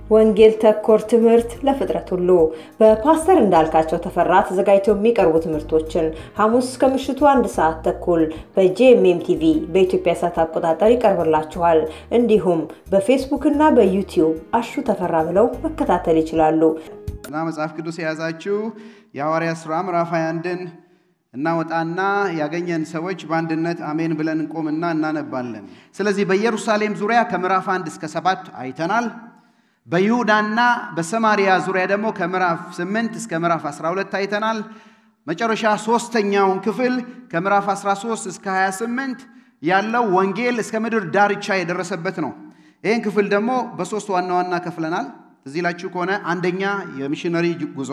ወንጌል ተኮር ትምህርት ለፍጥረት ሁሉ በፓስተር እንዳልካቸው ተፈራ ተዘጋጅተው የሚቀርቡ ትምህርቶችን ሐሙስ ከምሽቱ አንድ ሰዓት ተኩል በጄኤምኤም ቲቪ በኢትዮጵያ ሰዓት አቆጣጠር ይቀርብላችኋል። እንዲሁም በፌስቡክ እና በዩቲዩብ አሹ ተፈራ ብለው መከታተል ይችላሉ። እና መጽሐፍ ቅዱስ የያዛችሁ የሐዋርያት ሥራ ምዕራፍ 21ን እናወጣና ያገኘን ሰዎች በአንድነት አሜን ብለን እንቆምና እናነባለን። ስለዚህ በኢየሩሳሌም ዙሪያ ከምዕራፍ አንድ እስከ ሰባት አይተናል። በይሁዳና በሰማሪያ ዙሪያ ደግሞ ከምዕራፍ 8 እስከ ምዕራፍ 12 አይተናል። መጨረሻ ሶስተኛውን ክፍል ከምዕራፍ 13 እስከ 28 ያለው ወንጌል እስከ ምድር ዳርቻ የደረሰበት ነው። ይህን ክፍል ደግሞ በሶስት ዋና ዋና ከፍለናል። እዚህ ላችሁ ከሆነ አንደኛ የሚሽነሪ ጉዞ፣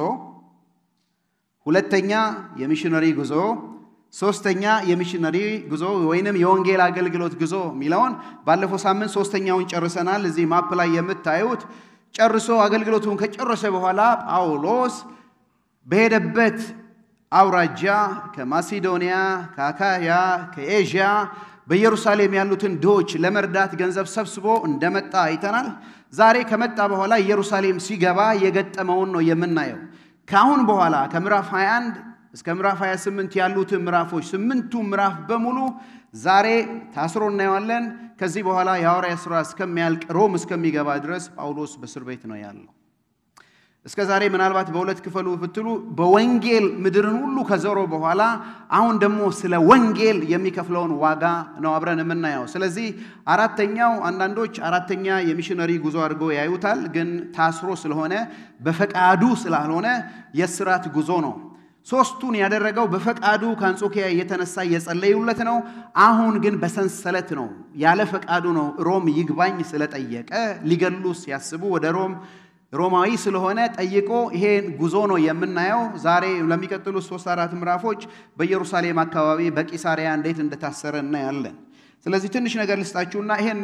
ሁለተኛ የሚሽነሪ ጉዞ፣ ሶስተኛ የሚሽነሪ ጉዞ ወይንም የወንጌል አገልግሎት ጉዞ የሚለውን ባለፈው ሳምንት ሶስተኛውን ጨርሰናል። እዚህ ማፕ ላይ የምታዩት ጨርሶ አገልግሎቱን ከጨረሰ በኋላ ጳውሎስ በሄደበት አውራጃ ከማሲዶንያ፣ ከአካያ፣ ከኤዥያ በኢየሩሳሌም ያሉትን ድሆች ለመርዳት ገንዘብ ሰብስቦ እንደመጣ አይተናል። ዛሬ ከመጣ በኋላ ኢየሩሳሌም ሲገባ የገጠመውን ነው የምናየው። ከአሁን በኋላ ከምዕራፍ 21 እስከ ምዕራፍ 28 ያሉትን ምዕራፎች ስምንቱ ምዕራፍ በሙሉ ዛሬ ታስሮ እናየዋለን። ከዚህ በኋላ የሐዋርያ ሥራ እስከሚያልቅ ሮም እስከሚገባ ድረስ ጳውሎስ በእስር ቤት ነው ያለው። እስከ ዛሬ ምናልባት በሁለት ክፈሉ ብትሉ በወንጌል ምድርን ሁሉ ከዞሮ በኋላ አሁን ደግሞ ስለ ወንጌል የሚከፍለውን ዋጋ ነው አብረን የምናየው። ስለዚህ አራተኛው አንዳንዶች አራተኛ የሚሽነሪ ጉዞ አድርገው ያዩታል። ግን ታስሮ ስለሆነ በፈቃዱ ስላልሆነ የስራት ጉዞ ነው። ሶስቱን ያደረገው በፈቃዱ ከአንጾኪያ እየተነሳ እየጸለዩለት ነው። አሁን ግን በሰንሰለት ነው፣ ያለ ፈቃዱ ነው። ሮም ይግባኝ ስለጠየቀ ሊገሉ ሲያስቡ ወደ ሮም ሮማዊ ስለሆነ ጠይቆ ይሄን ጉዞ ነው የምናየው። ዛሬ ለሚቀጥሉት ሶስት አራት ምዕራፎች በኢየሩሳሌም አካባቢ በቂሳሪያ እንዴት እንደታሰረ እናያለን። ስለዚህ ትንሽ ነገር ልስጣችሁና ይሄን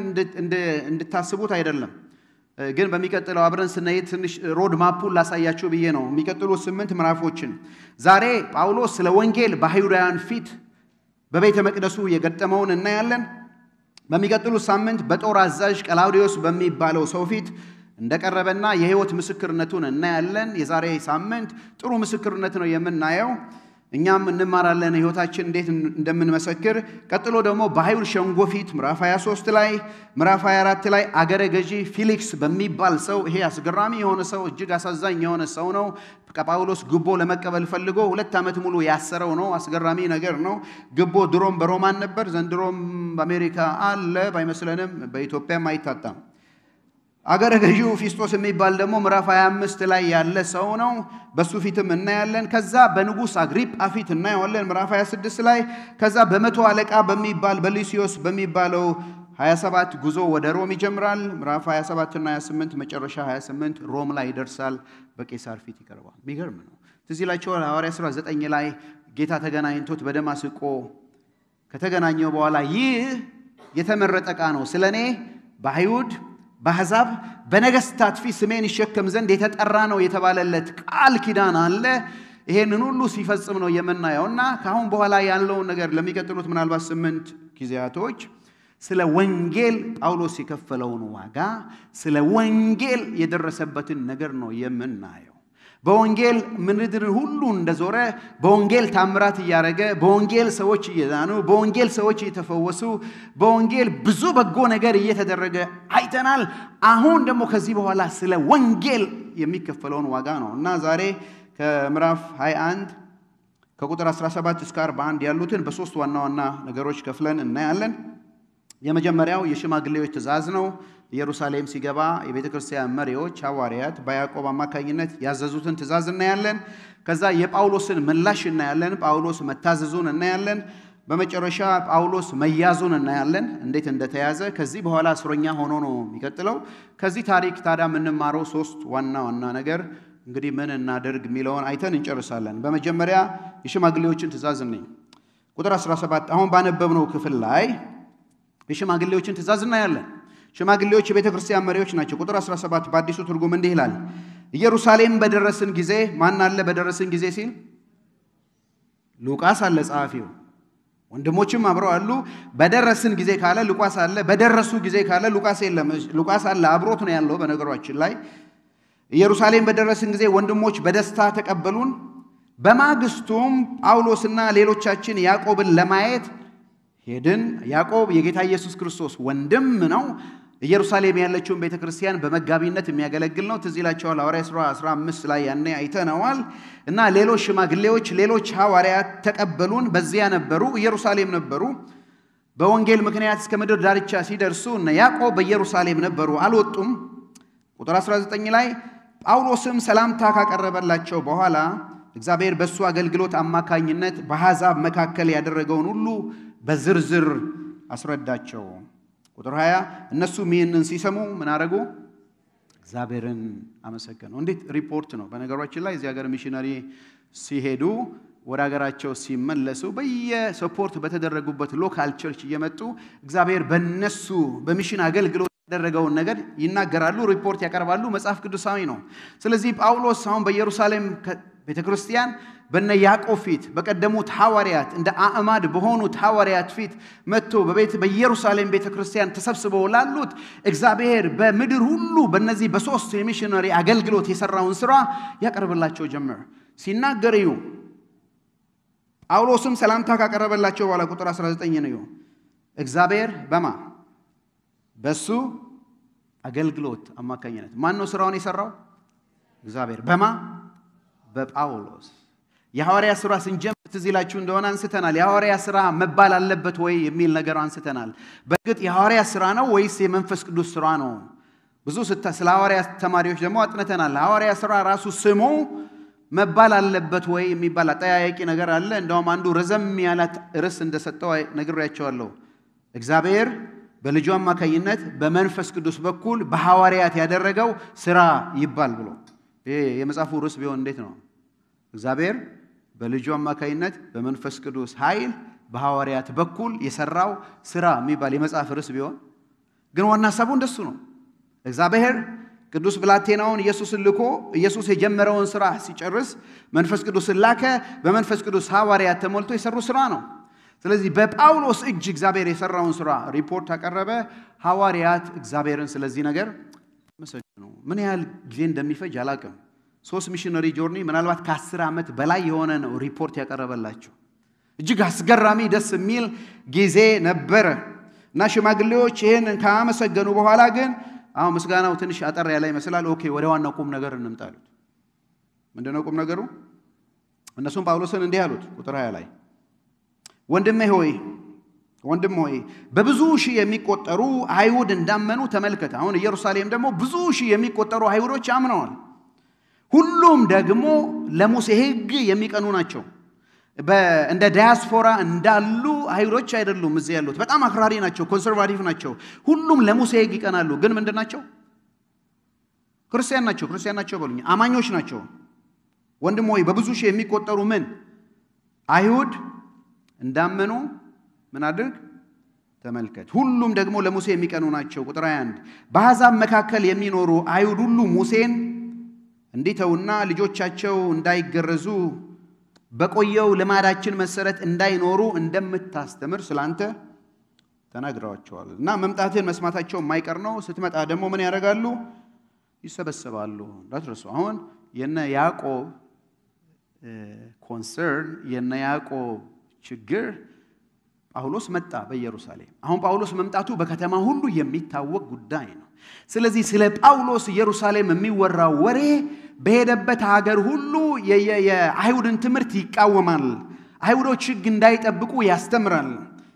እንድታስቡት አይደለም ግን በሚቀጥለው አብረን ስንሄድ ትንሽ ሮድ ማፑን ላሳያችሁ ብዬ ነው። የሚቀጥሉት ስምንት ምዕራፎችን ዛሬ ጳውሎስ ስለ ወንጌል በአይሁዳውያን ፊት በቤተ መቅደሱ የገጠመውን እናያለን። በሚቀጥሉት ሳምንት በጦር አዛዥ ቀላውዲዮስ በሚባለው ሰው ፊት እንደቀረበና የህይወት ምስክርነቱን እናያለን። የዛሬ ሳምንት ጥሩ ምስክርነት ነው የምናየው። እኛም እንማራለን ህይወታችን እንዴት እንደምንመሰክር። ቀጥሎ ደግሞ በአይሁድ ሸንጎ ፊት ምዕራፍ 23 ላይ ምዕራፍ 24 ላይ አገረ ገዢ ፊሊክስ በሚባል ሰው ይሄ አስገራሚ የሆነ ሰው እጅግ አሳዛኝ የሆነ ሰው ነው። ከጳውሎስ ግቦ ለመቀበል ፈልጎ ሁለት ዓመት ሙሉ ያሰረው ነው። አስገራሚ ነገር ነው። ግቦ ድሮም በሮማን ነበር፣ ዘንድሮም በአሜሪካ አለ። ባይመስለንም በኢትዮጵያም አይታጣም። አገረ ገዢው ፊስጦስ የሚባል ደግሞ ምዕራፍ 25 ላይ ያለ ሰው ነው። በሱ ፊትም እናያለን። ከዛ በንጉሥ አግሪጳ ፊት እናየዋለን ምዕራፍ 26 ላይ። ከዛ በመቶ አለቃ በሚባል በሉሲዮስ በሚባለው 27 ጉዞ ወደ ሮም ይጀምራል። ምዕራፍ 27 እና 28 መጨረሻ 28 ሮም ላይ ይደርሳል። በቄሳር ፊት ይቀርባል። የሚገርም ነው። ትዝ ይላችኋል ሐዋርያ ሥራ 9 ላይ ጌታ ተገናኝቶት በደማስቆ ከተገናኘው በኋላ ይህ የተመረጠ ዕቃ ነው ስለ እኔ በአይሁድ በአሕዛብ በነገስታት ፊት ስሜን ይሸከም ዘንድ የተጠራ ነው የተባለለት ቃል ኪዳን አለ። ይሄንን ሁሉ ሲፈጽም ነው የምናየው እና ከአሁን በኋላ ያለውን ነገር ለሚቀጥሉት ምናልባት ስምንት ጊዜያቶች ስለ ወንጌል ጳውሎስ የከፈለውን ዋጋ፣ ስለ ወንጌል የደረሰበትን ነገር ነው የምናየው። በወንጌል ምድርን ሁሉ እንደዞረ በወንጌል ታምራት እያደረገ በወንጌል ሰዎች እየዳኑ በወንጌል ሰዎች እየተፈወሱ በወንጌል ብዙ በጎ ነገር እየተደረገ አይተናል። አሁን ደግሞ ከዚህ በኋላ ስለ ወንጌል የሚከፈለውን ዋጋ ነው እና ዛሬ ከምዕራፍ 21 ከቁጥር 17 እስከ 41 ያሉትን በሶስት ዋና ዋና ነገሮች ከፍለን እናያለን። የመጀመሪያው የሽማግሌዎች ትእዛዝ ነው። ኢየሩሳሌም ሲገባ የቤተ ክርስቲያን መሪዎች ሐዋርያት በያዕቆብ አማካኝነት ያዘዙትን ትእዛዝ እናያለን። ከዛ የጳውሎስን ምላሽ እናያለን። ጳውሎስ መታዘዙን እናያለን። በመጨረሻ ጳውሎስ መያዙን እናያለን፣ እንዴት እንደተያዘ። ከዚህ በኋላ እስረኛ ሆኖ ነው የሚቀጥለው። ከዚህ ታሪክ ታዲያ የምንማረው ሶስት ዋና ዋና ነገር እንግዲህ ምን እናደርግ የሚለውን አይተን እንጨርሳለን። በመጀመሪያ የሽማግሌዎችን ትእዛዝ ነኝ ቁጥር 17 አሁን ባነበብነው ክፍል ላይ የሽማግሌዎችን ትእዛዝ እናያለን። ሽማግሌዎች የቤተ ክርስቲያን መሪዎች ናቸው። ቁጥር 17 በአዲሱ ትርጉም እንዲህ ይላል፣ ኢየሩሳሌም በደረስን ጊዜ ማን አለ? በደረስን ጊዜ ሲል ሉቃስ አለ ጸሐፊው። ወንድሞችም አብረው አሉ። በደረስን ጊዜ ካለ ሉቃስ አለ። በደረሱ ጊዜ ካለ ሉቃስ የለም። ሉቃስ አለ፣ አብሮት ነው ያለው። በነገሯችን ላይ ኢየሩሳሌም በደረስን ጊዜ ወንድሞች በደስታ ተቀበሉን። በማግስቱም ጳውሎስና ሌሎቻችን ያዕቆብን ለማየት ሄድን። ያዕቆብ የጌታ ኢየሱስ ክርስቶስ ወንድም ነው። ኢየሩሳሌም ያለችውን ቤተ ክርስቲያን በመጋቢነት የሚያገለግል ነው። ትዝ ይላቸዋል። ሐዋርያ ሥራ 15 ላይ ያኔ አይተነዋል። እና ሌሎች ሽማግሌዎች፣ ሌሎች ሐዋርያት ተቀበሉን። በዚያ ነበሩ፣ ኢየሩሳሌም ነበሩ። በወንጌል ምክንያት እስከ ምድር ዳርቻ ሲደርሱ እነ ያዕቆብ በኢየሩሳሌም ነበሩ፣ አልወጡም። ቁጥር 19 ላይ ጳውሎስም ሰላምታ ካቀረበላቸው በኋላ እግዚአብሔር በእሱ አገልግሎት አማካኝነት በአሕዛብ መካከል ያደረገውን ሁሉ በዝርዝር አስረዳቸው። ቁጥር 20 እነሱም ይህንን ሲሰሙ ምን አደረጉ? እግዚአብሔርን አመሰገኑ። እንዴት ሪፖርት ነው። በነገሯችን ላይ እዚህ ሀገር ሚሽነሪ ሲሄዱ ወደ ሀገራቸው ሲመለሱ በየሰፖርት በተደረጉበት ሎካል ቸርች እየመጡ እግዚአብሔር በነሱ በሚሽን አገልግሎት ያደረገውን ነገር ይናገራሉ፣ ሪፖርት ያቀርባሉ። መጽሐፍ ቅዱሳዊ ነው። ስለዚህ ጳውሎስ አሁን በኢየሩሳሌም ቤተ ክርስቲያን በነ ያዕቆብ ፊት በቀደሙት ሐዋርያት እንደ አዕማድ በሆኑት ሐዋርያት ፊት መጥቶ በቤት በኢየሩሳሌም ቤተ ክርስቲያን ተሰብስበው ላሉት እግዚአብሔር በምድር ሁሉ በእነዚህ በሦስት የሚሽነሪ አገልግሎት የሠራውን ሥራ ያቀርብላቸው ጀመር። ሲናገር እዩ። ጳውሎስም ሰላምታ ካቀረበላቸው በኋላ ቁጥር 19 ነው። እግዚአብሔር በማ በሱ አገልግሎት አማካኝነት ማን ነው ስራውን የሰራው? እግዚአብሔር በማ በጳውሎስ የሐዋርያ ሥራ ስንጀምር ትዝ ይላችሁ እንደሆነ አንስተናል። የሐዋርያ ሥራ መባል አለበት ወይ የሚል ነገር አንስተናል። በእርግጥ የሐዋርያ ሥራ ነው ወይስ የመንፈስ ቅዱስ ሥራ ነው? ብዙ ስለ ሐዋርያ ተማሪዎች ደግሞ አጥንተናል። ሐዋርያ ሥራ ራሱ ስሙ መባል አለበት ወይ የሚባል አጠያያቂ ነገር አለ። እንደውም አንዱ ረዘም ያላት ርዕስ እንደሰጠው ነግሬያቸዋለሁ። እግዚአብሔር በልጁ አማካኝነት በመንፈስ ቅዱስ በኩል በሐዋርያት ያደረገው ሥራ ይባል ብሎ ይሄ የመጽሐፉ ርዕስ ቢሆን እንዴት ነው? እግዚአብሔር በልጁ አማካኝነት በመንፈስ ቅዱስ ኃይል በሐዋርያት በኩል የሰራው ሥራ የሚባል የመጽሐፍ ርዕስ ቢሆን ግን ዋና ሀሳቡ እንደሱ ነው። እግዚአብሔር ቅዱስ ብላቴናውን ኢየሱስን ልኮ ኢየሱስ የጀመረውን ሥራ ሲጨርስ መንፈስ ቅዱስን ላከ። በመንፈስ ቅዱስ ሐዋርያት ተሞልቶ የሰሩ ሥራ ነው። ስለዚህ በጳውሎስ እጅ እግዚአብሔር የሰራውን ሥራ ሪፖርት አቀረበ። ሐዋርያት እግዚአብሔርን ስለዚህ ነገር መሰገኑ። ምን ያህል ጊዜ እንደሚፈጅ አላቅም። ሶስት ሚሽነሪ ጆርኒ ምናልባት ከአስር ዓመት በላይ የሆነ ነው ሪፖርት ያቀረበላቸው። እጅግ አስገራሚ ደስ የሚል ጊዜ ነበረ እና ሽማግሌዎች ይህን ካመሰገኑ በኋላ ግን አሁን ምስጋናው ትንሽ አጠር ያለ ይመስላል። ኦኬ ወደ ዋናው ቁም ነገር እንምጣሉት። ምንድነው ቁም ነገሩ? እነሱም ጳውሎስን እንዲህ አሉት። ቁጥር 20 ላይ ወንድሜ ሆይ ወንድም ሆይ በብዙ ሺህ የሚቆጠሩ አይሁድ እንዳመኑ ተመልከት። አሁን ኢየሩሳሌም ደግሞ ብዙ ሺህ የሚቆጠሩ አይሁዶች አምነዋል። ሁሉም ደግሞ ለሙሴ ሕግ የሚቀኑ ናቸው። እንደ ዳያስፖራ እንዳሉ አይሁዶች አይደሉም። እዚህ ያሉት በጣም አክራሪ ናቸው፣ ኮንሰርቫቲቭ ናቸው። ሁሉም ለሙሴ ሕግ ይቀናሉ። ግን ምንድን ናቸው? ክርስቲያን ናቸው። ክርስቲያን ናቸው በሉኝ፣ አማኞች ናቸው። ወንድም ሆይ በብዙ ሺህ የሚቆጠሩ ምን አይሁድ እንዳመኑ ምን አድርግ ተመልከት። ሁሉም ደግሞ ለሙሴ የሚቀኑ ናቸው። ቁጥር 21 በአሕዛብ መካከል የሚኖሩ አይሁድ ሁሉ ሙሴን እንዲተውና ልጆቻቸው እንዳይገረዙ በቆየው ልማዳችን መሰረት እንዳይኖሩ እንደምታስተምር ስላንተ ተናግረዋቸዋል። እና መምጣትን መስማታቸው የማይቀር ነው። ስትመጣ ደግሞ ምን ያደርጋሉ? ይሰበሰባሉ። እንዳትረሱ። አሁን የነ ያዕቆብ ኮንሰርን የነ ያዕቆብ ችግር ጳውሎስ መጣ በኢየሩሳሌም። አሁን ጳውሎስ መምጣቱ በከተማ ሁሉ የሚታወቅ ጉዳይ ነው። ስለዚህ ስለ ጳውሎስ ኢየሩሳሌም የሚወራው ወሬ በሄደበት ሀገር ሁሉ የአይሁድን ትምህርት ይቃወማል፣ አይሁዶች ሕግ እንዳይጠብቁ ያስተምራል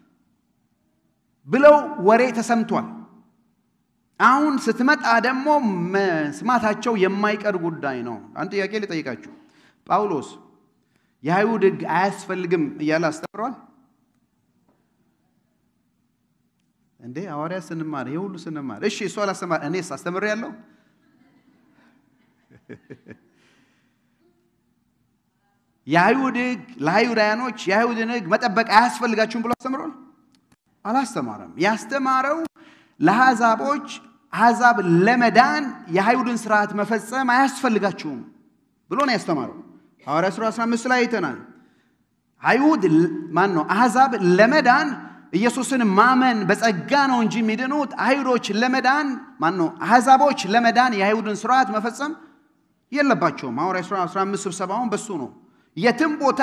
ብለው ወሬ ተሰምቷል። አሁን ስትመጣ ደግሞ መስማታቸው የማይቀር ጉዳይ ነው። አንድ ጥያቄ ልጠይቃችሁ። ጳውሎስ የአይሁድ ሕግ አያስፈልግም እያለ አስተምሯል እንዴ? ሐዋርያ ስንማር ይሄ ሁሉ ስንማር፣ እሺ እሱ አላስተማር፣ እኔስ አስተምር ያለው የአይሁድ ሕግ ለአይሁዳውያኖች የአይሁድን ሕግ መጠበቅ አያስፈልጋችሁም ብሎ አስተምሯል? አላስተማረም። ያስተማረው ለአሕዛቦች አሕዛብ ለመዳን የአይሁድን ስርዓት መፈጸም አያስፈልጋችሁም ብሎ ነው ያስተማረው። ሐዋርያ ሥራ 15 ላይ አይተናል። አይሁድ ማን ነው? አሕዛብ ለመዳን ኢየሱስን ማመን በጸጋ ነው እንጂ የሚድኑት አይሁዶች ለመዳን ማን ነው? አሕዛቦች ለመዳን የአይሁድን ስርዓት መፈጸም የለባቸውም። ሐዋርያት ሥራ 15 ስብሰባውን በሱ ነው። የትም ቦታ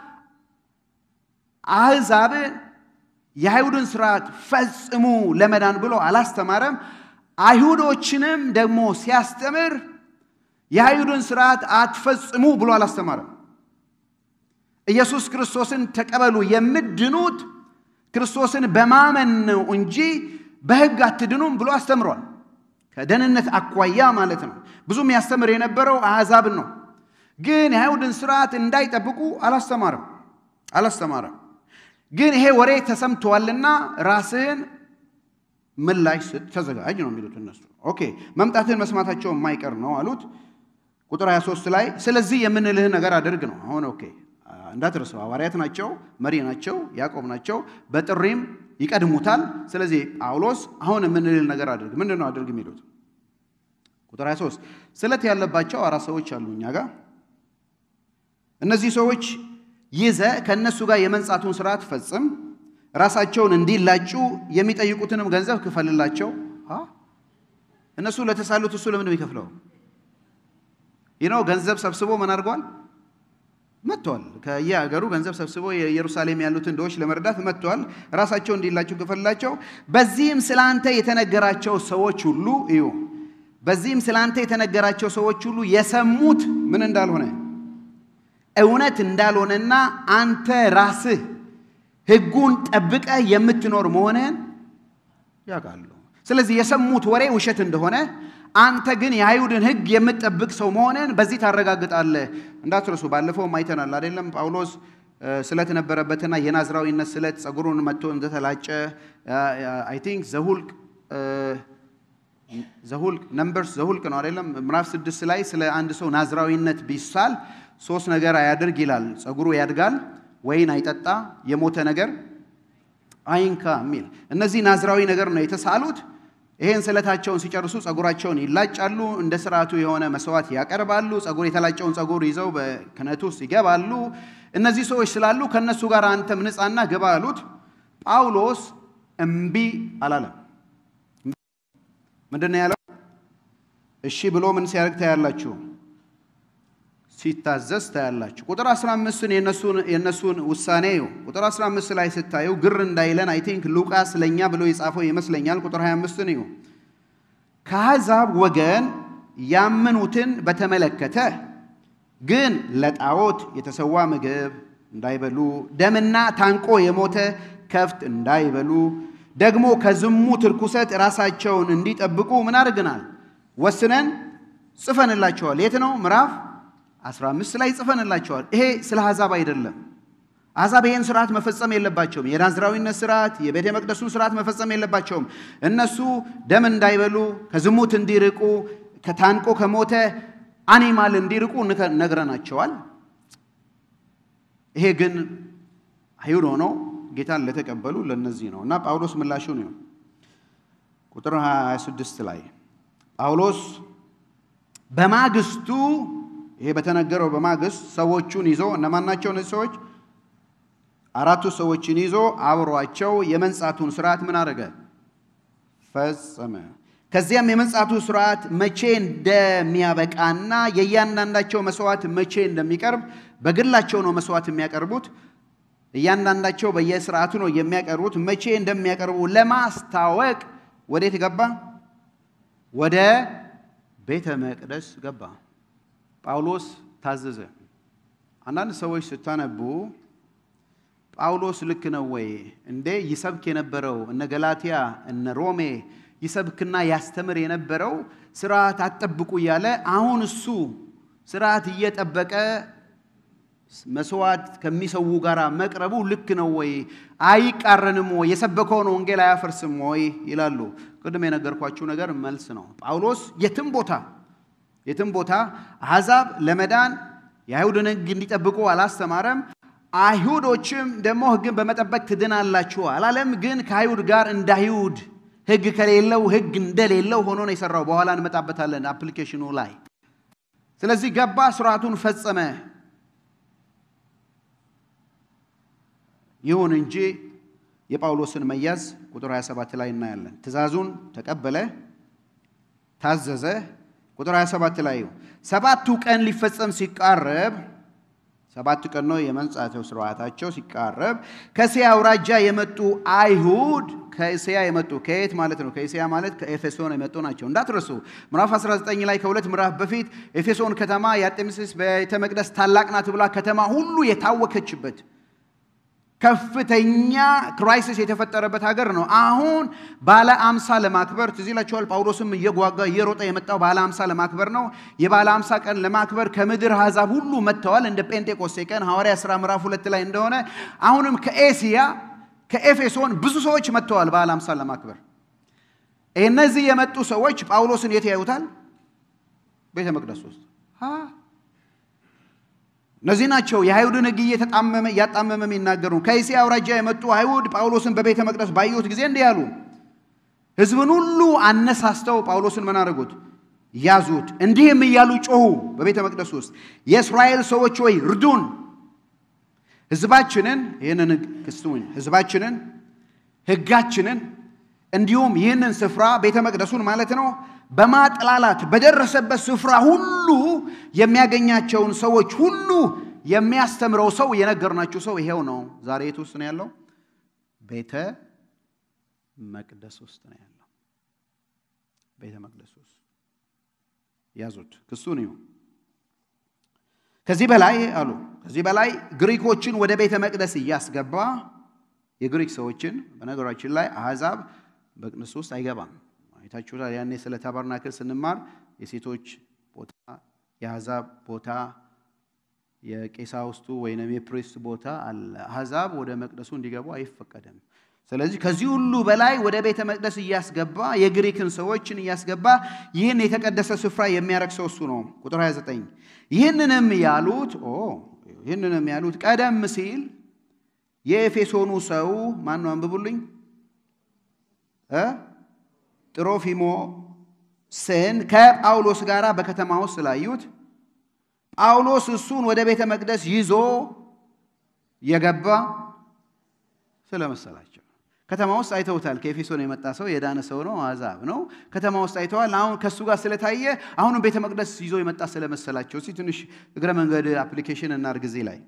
አሕዛብ የአይሁድን ስርዓት ፈጽሙ ለመዳን ብሎ አላስተማረም። አይሁዶችንም ደግሞ ሲያስተምር የአይሁድን ስርዓት አትፈጽሙ ብሎ አላስተማረም። ኢየሱስ ክርስቶስን ተቀበሉ የምድኑት ክርስቶስን በማመን ነው እንጂ በሕግ አትድኑም ብሎ አስተምሯል። ከደህንነት አኳያ ማለት ነው። ብዙም ያስተምር የነበረው አሕዛብን ነው። ግን የአይሁድን ስርዓት እንዳይጠብቁ አላስተማረም አላስተማረም። ግን ይሄ ወሬ ተሰምተዋልና ራስህን ምላሽ ስጥ፣ ተዘጋጅ ነው የሚሉት እነሱ። ኦኬ መምጣትህን መስማታቸው የማይቀር ነው አሉት። ቁጥር 23 ላይ ስለዚህ የምንልህ ነገር አድርግ ነው። አሁን ኦኬ እንዳትረሳው፣ ሐዋርያት ናቸው፣ መሪ ናቸው፣ ያዕቆብ ናቸው፣ በጥሪም ይቀድሙታል። ስለዚህ ጳውሎስ አሁን የምንልህ ነገር አድርግ። ምንድን ነው አድርግ የሚሉት? ቁጥር 23 ስለት ያለባቸው አራት ሰዎች አሉ እኛ ጋር እነዚህ ሰዎች ይዘ ከእነሱ ጋር የመንጻቱን ስርዓት ፈጽም፣ ራሳቸውን እንዲላጩ የሚጠይቁትንም ገንዘብ ክፈልላቸው። እነሱ ለተሳሉት እሱ ለምን የሚከፍለው? ይህ ነው ገንዘብ ሰብስቦ ምን አድርገዋል? መጥተዋል። ከየሀገሩ ገንዘብ ሰብስቦ የኢየሩሳሌም ያሉትን ድሆች ለመርዳት መጥተዋል። ራሳቸው እንዲላቸው ክፈልላቸው። በዚህም ስለ አንተ የተነገራቸው ሰዎች ሁሉ እዩ፣ በዚህም ስለ አንተ የተነገራቸው ሰዎች ሁሉ የሰሙት ምን እንዳልሆነ እውነት እንዳልሆነና አንተ ራስህ ሕጉን ጠብቀህ የምትኖር መሆንህን ያውቃሉ። ስለዚህ የሰሙት ወሬ ውሸት እንደሆነ አንተ ግን የአይሁድን ሕግ የምትጠብቅ ሰው መሆንን በዚህ ታረጋግጣለህ። እንዳትረሱ፣ ባለፈውም አይተናል አይደለም? ጳውሎስ ስለት ነበረበትና የናዝራዊነት ስለት ጸጉሩን መጥቶ እንደተላጨ አይ ቲንክ ዘሁልቅ ዘሁልቅ ነምበርስ ዘሁልቅ ነው አይደለም? ምዕራፍ ስድስት ላይ ስለ አንድ ሰው ናዝራዊነት ቢሳል ሶስት ነገር አያድርግ ይላል። ጸጉሩ ያድጋል፣ ወይን አይጠጣ፣ የሞተ ነገር አይንካ የሚል እነዚህ ናዝራዊ ነገር ነው የተሳሉት። ይሄን ስለታቸውን ሲጨርሱ ጸጉራቸውን ይላጫሉ፣ እንደ ስርዓቱ የሆነ መስዋዕት ያቀርባሉ። ጸጉር የተላጨውን ጸጉር ይዘው በክህነቱ ውስጥ ይገባሉ። እነዚህ ሰዎች ስላሉ ከእነሱ ጋር አንተም ንጻና ግባ አሉት። ጳውሎስ እምቢ አላለም። ምንድን ነው ያለው? እሺ ብሎ ምን ሲያደርግ ታያላችሁ? ሲታዘዝ ታያላችሁ። ቁጥር 15ን የእነሱን ውሳኔ እዩ። ቁጥር 15 ላይ ስታዩ ግር እንዳይለን አይ ቲንክ ሉቃስ ለእኛ ብሎ የጻፈው ይመስለኛል። ቁጥር 25ን እዩ። ከአሕዛብ ወገን ያመኑትን በተመለከተ ግን ለጣዖት የተሰዋ ምግብ እንዳይበሉ፣ ደምና ታንቆ የሞተ ከፍት እንዳይበሉ፣ ደግሞ ከዝሙት ርኩሰት ራሳቸውን እንዲጠብቁ ምን አድርገናል? ወስነን ጽፈንላቸዋል። የት ነው ምዕራፍ 15 ላይ ጽፈንላቸዋል። ይሄ ስለ አሕዛብ አይደለም። አሕዛብ ይህን ስርዓት መፈጸም የለባቸውም። የናዝራዊነት ስርዓት፣ የቤተ መቅደሱን ስርዓት መፈጸም የለባቸውም። እነሱ ደም እንዳይበሉ፣ ከዝሙት እንዲርቁ፣ ከታንቆ ከሞተ አኒማል እንዲርቁ ነግረናቸዋል። ይሄ ግን አይሁድ ሆነው ጌታን ለተቀበሉ ለነዚህ ነው እና ጳውሎስ ምላሹ ነው። ቁጥር 26 ላይ ጳውሎስ በማግስቱ ይሄ በተነገረው በማግስት ሰዎቹን ይዞ እነማን ናቸው እነዚህ ሰዎች? አራቱ ሰዎችን ይዞ አብሯቸው የመንጻቱን ስርዓት ምን አደረገ? ፈጸመ። ከዚያም የመንጻቱ ስርዓት መቼ እንደሚያበቃና የእያንዳንዳቸው መስዋዕት መቼ እንደሚቀርብ በግላቸው ነው መስዋዕት የሚያቀርቡት። እያንዳንዳቸው በየስርዓቱ ነው የሚያቀርቡት። መቼ እንደሚያቀርቡ ለማስታወቅ ወዴት ገባ? ወደ ቤተ መቅደስ ገባ። ጳውሎስ ታዘዘ። አንዳንድ ሰዎች ስታነቡ ጳውሎስ ልክ ነው ወይ እንዴ? ይሰብክ የነበረው እነ ገላትያ እነ ሮሜ ይሰብክና ያስተምር የነበረው ስርዓት አትጠብቁ እያለ አሁን እሱ ስርዓት እየጠበቀ መስዋዕት ከሚሰዉ ጋር መቅረቡ ልክ ነው ወይ? አይቃረንም ወይ? የሰበከውን ወንጌል አያፈርስም ወይ? ይላሉ። ቅድም የነገርኳችሁ ነገር መልስ ነው። ጳውሎስ የትም ቦታ የትም ቦታ አሕዛብ ለመዳን የአይሁድን ሕግ እንዲጠብቁ አላስተማረም። አይሁዶችም ደግሞ ሕግን በመጠበቅ ትድናላችሁ አላለም። ግን ከአይሁድ ጋር እንደ አይሁድ ሕግ ከሌለው ሕግ እንደሌለው ሆኖ ነው የሰራው። በኋላ እንመጣበታለን አፕሊኬሽኑ ላይ። ስለዚህ ገባ፣ ስርዓቱን ፈጸመ። ይሁን እንጂ የጳውሎስን መያዝ ቁጥር 27 ላይ እናያለን። ትእዛዙን ተቀበለ፣ ታዘዘ። ቁጥር 27 ላይ ሰባቱ ቀን ሊፈጸም ሲቃረብ ሰባት ቀን ነው የመንጻቸው ስርዓታቸው ሲቃረብ ከእስያ አውራጃ የመጡ አይሁድ ከእስያ የመጡ ከየት ማለት ነው? ከእስያ ማለት ከኤፌሶን የመጡ ናቸው። እንዳትረሱ ምዕራፍ 19 ላይ ከሁለት ምዕራፍ በፊት ኤፌሶን ከተማ የአርጤምስስ ቤተ መቅደስ ታላቅ ናት ብላ ከተማ ሁሉ የታወከችበት ከፍተኛ ክራይሲስ የተፈጠረበት ሀገር ነው። አሁን ባለ አምሳ ለማክበር ትዝ ይላችኋል። ጳውሎስም እየጓጓ እየሮጠ የመጣው ባለ አምሳ ለማክበር ነው። የባለ አምሳ ቀን ለማክበር ከምድር አሕዛብ ሁሉ መጥተዋል። እንደ ጴንጤቆስቴ ቀን ሐዋርያ ሥራ ምዕራፍ ሁለት ላይ እንደሆነ አሁንም ከኤስያ ከኤፌሶን ብዙ ሰዎች መጥተዋል ባለ አምሳ ለማክበር። እነዚህ የመጡ ሰዎች ጳውሎስን የት ያዩታል? ቤተ መቅደስ ውስጥ እነዚህ ናቸው የአይሁድን ሕግ እየተጣመመ እያጣመመ የሚናገሩ ከእስያ አውራጃ የመጡ አይሁድ ጳውሎስን በቤተ መቅደስ ባዩት ጊዜ እንዲህ ያሉ፣ ሕዝብን ሁሉ አነሳስተው ጳውሎስን ምን አደረጉት? ያዙት። እንዲህም እያሉ ጮኹ በቤተ መቅደስ ውስጥ የእስራኤል ሰዎች ሆይ እርዱን፣ ሕዝባችንን ይህንን ክስቱኝ ሕዝባችንን ሕጋችንን እንዲሁም ይህንን ስፍራ ቤተ መቅደሱን ማለት ነው በማጥላላት በደረሰበት ስፍራ ሁሉ የሚያገኛቸውን ሰዎች ሁሉ የሚያስተምረው ሰው የነገርናችሁ ሰው ይሄው ነው። ዛሬ የት ውስጥ ነው ያለው? ቤተ መቅደስ ውስጥ ነው ያለው። ቤተ መቅደስ ውስጥ ያዙት፣ ክሱን ይሁ ከዚህ በላይ አሉ። ከዚህ በላይ ግሪኮችን ወደ ቤተ መቅደስ እያስገባ የግሪክ ሰዎችን በነገራችን ላይ አሕዛብ መቅደስ ውስጥ አይገባም። አይታችሁታል። ያኔ ስለ ታበርናክል ስንማር የሴቶች ቦታ፣ የአሕዛብ ቦታ፣ የቄሳውስቱ ወይም የፕሪስት ቦታ አለ። አሕዛብ ወደ መቅደሱ እንዲገቡ አይፈቀድም። ስለዚህ ከዚህ ሁሉ በላይ ወደ ቤተ መቅደስ እያስገባ የግሪክን ሰዎችን እያስገባ ይህን የተቀደሰ ስፍራ የሚያረክሰው እሱ ነው። ቁጥር 29 ይህንንም ያሉት ይህንንም ያሉት ቀደም ሲል የኤፌሶኑ ሰው ማን ነው? አንብቡልኝ ጥሮፊሞስን ከጳውሎስ ጋር በከተማ ውስጥ ስላዩት ጳውሎስ እሱን ወደ ቤተ መቅደስ ይዞ የገባ ስለመሰላቸው ከተማ ውስጥ አይተውታል። ከኤፌሶን የመጣ ሰው የዳነ ሰው ነው፣ አሕዛብ ነው። ከተማ ውስጥ አይተዋል። አሁን ከእሱ ጋር ስለታየ አሁንም ቤተ መቅደስ ይዞ የመጣ ስለመሰላቸው እስኪ ትንሽ እግረ መንገድ አፕሊኬሽን እናድርግ እዚህ ላይ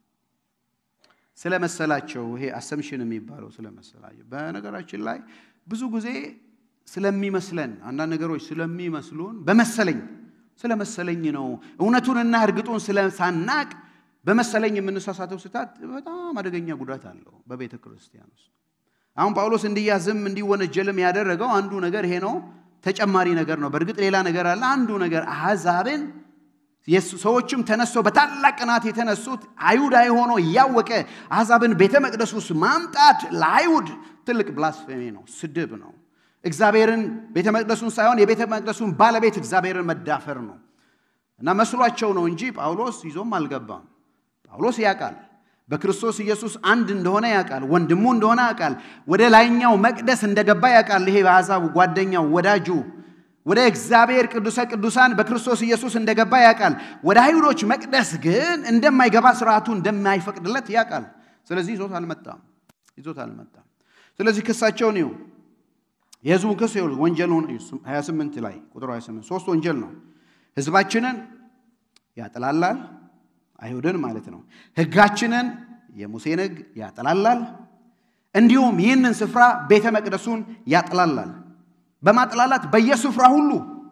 ስለመሰላቸው ይሄ አሰምሽን የሚባለው ስለመሰላቸው። በነገራችን ላይ ብዙ ጊዜ ስለሚመስለን አንዳንድ ነገሮች ስለሚመስሉን በመሰለኝ ስለመሰለኝ ነው እውነቱንና እርግጡን ስለሳናቅ በመሰለኝ የምንሳሳተው ስህተት በጣም አደገኛ ጉዳት አለው በቤተ ክርስቲያን ውስጥ። አሁን ጳውሎስ እንዲያዝም እንዲወነጀልም ያደረገው አንዱ ነገር ይሄ ነው። ተጨማሪ ነገር ነው። በእርግጥ ሌላ ነገር አለ። አንዱ ነገር አሕዛብን ሰዎችም ተነስተው በታላቅ ቅናት የተነሱት አይሁዳዊ ሆኖ እያወቀ አሕዛብን ቤተ መቅደስ ውስጥ ማምጣት ለአይሁድ ትልቅ ብላስፌሚ ነው፣ ስድብ ነው። እግዚአብሔርን ቤተ መቅደሱን ሳይሆን የቤተ መቅደሱን ባለቤት እግዚአብሔርን መዳፈር ነው እና መስሏቸው ነው እንጂ ጳውሎስ ይዞም አልገባም። ጳውሎስ ያውቃል፣ በክርስቶስ ኢየሱስ አንድ እንደሆነ ያውቃል፣ ወንድሙ እንደሆነ ያውቃል፣ ወደ ላይኛው መቅደስ እንደገባ ያውቃል። ይሄ በአሕዛቡ ጓደኛው ወዳጁ ወደ እግዚአብሔር ቅዱሰ ቅዱሳን በክርስቶስ ኢየሱስ እንደገባ ያውቃል። ወደ አይሁዶች መቅደስ ግን እንደማይገባ ስርዓቱ እንደማይፈቅድለት ያውቃል። ስለዚህ ይዞት አልመጣም ይዞት አልመጣም። ስለዚህ ክሳቸውን ይሁ የህዝቡን ክስ ይሁ ወንጀሉን 28 ላይ ቁጥር 28 ሶስት ወንጀል ነው። ህዝባችንን ያጠላላል፣ አይሁድን ማለት ነው። ህጋችንን የሙሴን ህግ ያጠላላል፣ እንዲሁም ይህንን ስፍራ ቤተ መቅደሱን ያጠላላል። በማጥላላት በየስፍራ ሁሉ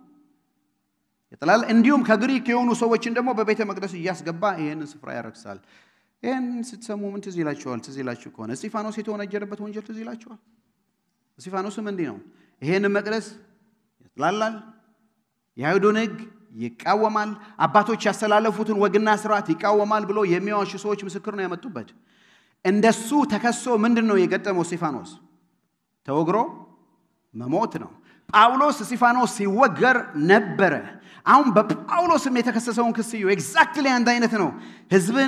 ይጥላል። እንዲሁም ከግሪክ የሆኑ ሰዎችን ደግሞ በቤተ መቅደስ እያስገባ ይህንን ስፍራ ያረክሳል። ይህን ስትሰሙ ምን ትዝ ይላችኋል? ትዝ ይላችሁ ከሆነ እስጢፋኖስ የተወነጀለበት ወንጀል ትዝ ይላችኋል? እስጢፋኖስም እንዲህ ነው። ይህንን መቅደስ ያጥላላል፣ የአይሁድን ህግ ይቃወማል፣ አባቶች ያስተላለፉትን ወግና ስርዓት ይቃወማል ብሎ የሚዋሹ ሰዎች ምስክር ነው ያመጡበት። እንደሱ ተከሶ ምንድን ነው የገጠመው? እስጢፋኖስ ተወግሮ መሞት ነው። ጳውሎስ እስጢፋኖስ ሲወገር ነበረ። አሁን በጳውሎስም የተከሰሰውን ክስ እዩ። ኤግዛክትሊ አንድ አይነት ነው። ህዝብን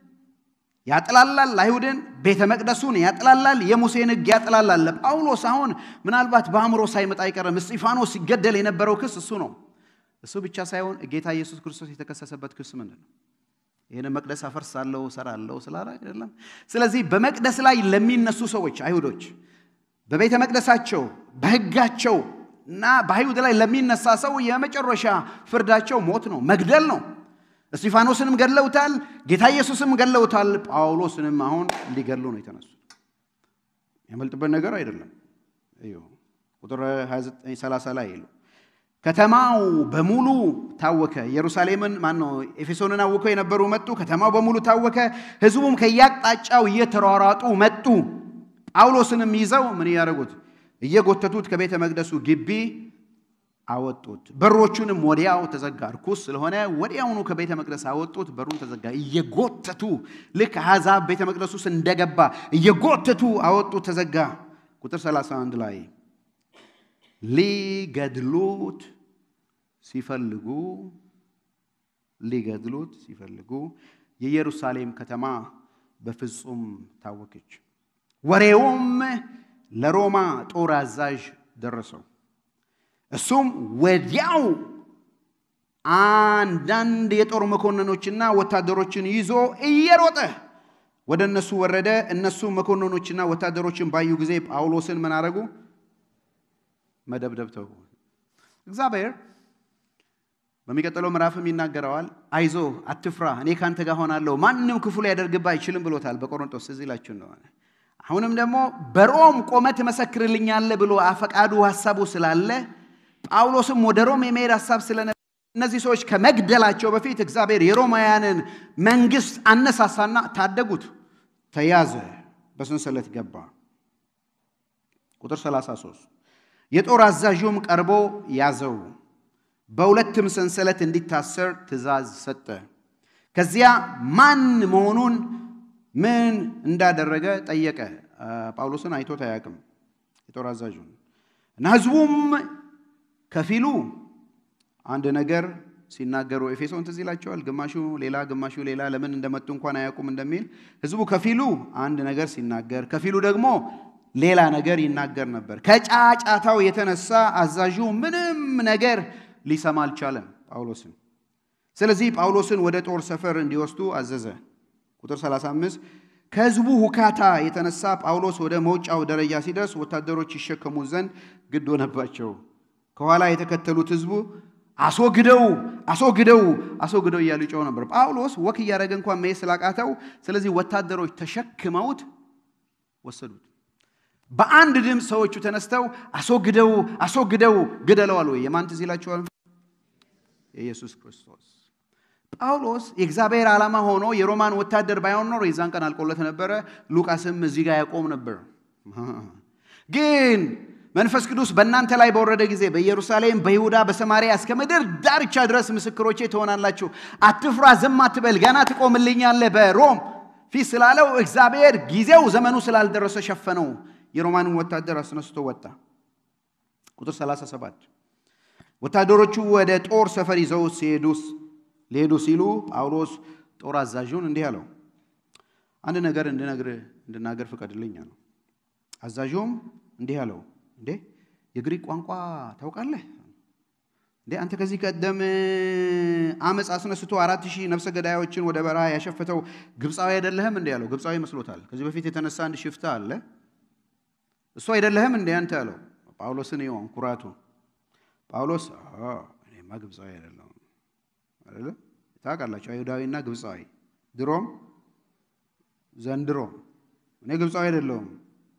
ያጥላላል፣ አይሁድን፣ ቤተ መቅደሱን ያጥላላል፣ የሙሴን ህግ ያጥላላል። ለጳውሎስ አሁን ምናልባት በአእምሮ ሳይመጣ አይቀርም። እስጢፋኖስ ሲገደል የነበረው ክስ እሱ ነው። እሱ ብቻ ሳይሆን ጌታ ኢየሱስ ክርስቶስ የተከሰሰበት ክስ ምንድን ነው? ይህን መቅደስ አፈርሳለሁ እሰራለሁ ስላለ አይደለም። ስለዚህ በመቅደስ ላይ ለሚነሱ ሰዎች አይሁዶች በቤተ መቅደሳቸው በሕጋቸው እና በአይሁድ ላይ ለሚነሳ ሰው የመጨረሻ ፍርዳቸው ሞት ነው፣ መግደል ነው። እስጢፋኖስንም ገድለውታል፣ ጌታ ኢየሱስም ገድለውታል። ጳውሎስንም አሁን ሊገድሉ ነው የተነሱት። ያመልጥበት ነገር አይደለም። ቁጥር 29 ላይ ይሉ ከተማው በሙሉ ታወከ። ኢየሩሳሌምን ማን ነው ኤፌሶንን አውከው የነበሩ መጡ። ከተማው በሙሉ ታወከ። ሕዝቡም ከየአቅጣጫው እየተሯሯጡ መጡ። ጳውሎስንም ይዘው ምን እያደረጉት እየጎተቱት ከቤተ መቅደሱ ግቢ አወጡት። በሮቹንም ወዲያው ተዘጋ። ርኩስ ስለሆነ ወዲያውኑ ከቤተ መቅደስ አወጡት። በሩን ተዘጋ። እየጎተቱ ልክ አሕዛብ ቤተ መቅደስ ውስጥ እንደገባ እየጎተቱ አወጡት፣ ተዘጋ። ቁጥር 31 ላይ ሊገድሉት ሲፈልጉ ሊገድሉት ሲፈልጉ የኢየሩሳሌም ከተማ በፍጹም ታወከች። ወሬውም ለሮማ ጦር አዛዥ ደረሰው። እሱም ወዲያው አንዳንድ የጦር መኮንኖችና ወታደሮችን ይዞ እየሮጠ ወደ እነሱ ወረደ። እነሱ መኮንኖችና ወታደሮችን ባዩ ጊዜ ጳውሎስን ምን አደረጉ? መደብደብ ተው። እግዚአብሔር በሚቀጥለው ምዕራፍም ይናገረዋል። አይዞ አትፍራ፣ እኔ ካንተ ጋር ሆናለሁ፣ ማንም ክፉ ሊያደርግብህ አይችልም ብሎታል በቆሮንቶስ እዚህ ይላችሁ እንደሆነ አሁንም ደግሞ በሮም ቆመ ትመሰክርልኛለህ ብሎ አፈቃዱ ሀሳቡ ስላለ ጳውሎስም ወደ ሮም የመሄድ ሀሳብ ስለነበረ እነዚህ ሰዎች ከመግደላቸው በፊት እግዚአብሔር የሮማውያንን መንግስት አነሳሳና ታደጉት። ተያዘ፣ በሰንሰለት ገባ። ቁጥር 33 የጦር አዛዡም ቀርቦ ያዘው፣ በሁለትም ሰንሰለት እንዲታሰር ትእዛዝ ሰጠ። ከዚያ ማን መሆኑን ምን እንዳደረገ ጠየቀ። ጳውሎስን አይቶት አያውቅም የጦር አዛዡን እና ህዝቡም ከፊሉ አንድ ነገር ሲናገሩ ኤፌሶን ትዝ ይላቸዋል። ግማሹ ሌላ ግማሹ ሌላ ለምን እንደመጡ እንኳን አያውቁም እንደሚል ህዝቡ ከፊሉ አንድ ነገር ሲናገር፣ ከፊሉ ደግሞ ሌላ ነገር ይናገር ነበር። ከጫጫታው የተነሳ አዛዡ ምንም ነገር ሊሰማ አልቻለም ጳውሎስን። ስለዚህ ጳውሎስን ወደ ጦር ሰፈር እንዲወስዱ አዘዘ። ቁጥር 35 ከህዝቡ ሁካታ የተነሳ ጳውሎስ ወደ መውጫው ደረጃ ሲደርስ ወታደሮች ይሸከሙ ዘንድ ግድ ሆነባቸው። ከኋላ የተከተሉት ህዝቡ አስወግደው አስወግደው አስወግደው እያሉ ይጮው ነበር። ጳውሎስ ወክ እያደረገ እንኳን መሄድ ስላቃተው፣ ስለዚህ ወታደሮች ተሸክመውት ወሰዱት። በአንድ ድምፅ ሰዎቹ ተነስተው አስወግደው አስወግደው ግደለዋል። ወይ የማን ትዝ ይላችኋል? የኢየሱስ ክርስቶስ ጳውሎስ የእግዚአብሔር ዓላማ ሆኖ የሮማን ወታደር ባይሆን ኖሮ የዛን ቀን አልቆለት ነበረ። ሉቃስም እዚህ ጋር ያቆም ነበር። ግን መንፈስ ቅዱስ በእናንተ ላይ በወረደ ጊዜ በኢየሩሳሌም፣ በይሁዳ፣ በሰማርያ እስከ ምድር ዳርቻ ድረስ ምስክሮቼ ትሆናላችሁ። አትፍራ፣ ዝም አትበል፣ ገና ትቆምልኛለህ በሮም ፊት ስላለው እግዚአብሔር ጊዜው ዘመኑ ስላልደረሰ ሸፈነው። የሮማንን ወታደር አስነስቶ ወጣ። ቁጥር 37 ወታደሮቹ ወደ ጦር ሰፈር ይዘው ሲሄዱስ ሊሄዱ ሲሉ ጳውሎስ ጦር አዛዡን እንዲህ አለው፣ አንድ ነገር እንድነግር እንድናገር ፍቀድልኝ አለው። አዛዡም እንዲህ አለው፣ እንዴ የግሪክ ቋንቋ ታውቃለህ እንዴ? አንተ ከዚህ ቀደም አመፅ አስነስቶ አራት ሺህ ነፍሰ ገዳዮችን ወደ በረሃ ያሸፈተው ግብፃዊ አይደለህም እንዴ አለው። ግብፃዊ ይመስሎታል። ከዚህ በፊት የተነሳ አንድ ሽፍታ አለ። እሱ አይደለህም እንዴ አንተ አለው። ጳውሎስን ይሆን ኩራቱ። ጳውሎስ እኔማ ግብፃዊ አይደለሁም አይደለ? ታውቃላችሁ፣ አይሁዳዊና ግብፃዊ ድሮም ዘንድሮም እኔ ግብፃዊ አይደለሁም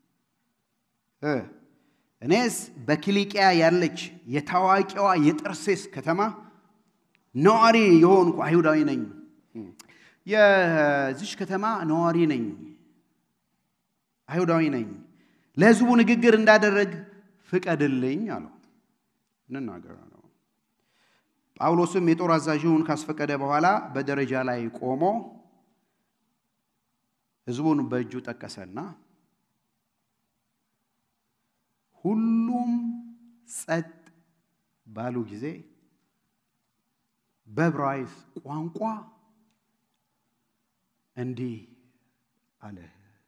እኔስ በኪሊቅያ ያለች የታዋቂዋ የጠርሴስ ከተማ ነዋሪ የሆንኩ አይሁዳዊ ነኝ። የዚች ከተማ ነዋሪ ነኝ፣ አይሁዳዊ ነኝ። ለሕዝቡ ንግግር እንዳደረግ ፍቀድልኝ አለው። እንናገር አለው። ጳውሎስም የጦር አዛዥውን ካስፈቀደ በኋላ በደረጃ ላይ ቆሞ ሕዝቡን በእጁ ጠቀሰና ሁሉም ጸጥ ባሉ ጊዜ በዕብራይስጥ ቋንቋ እንዲህ አለ።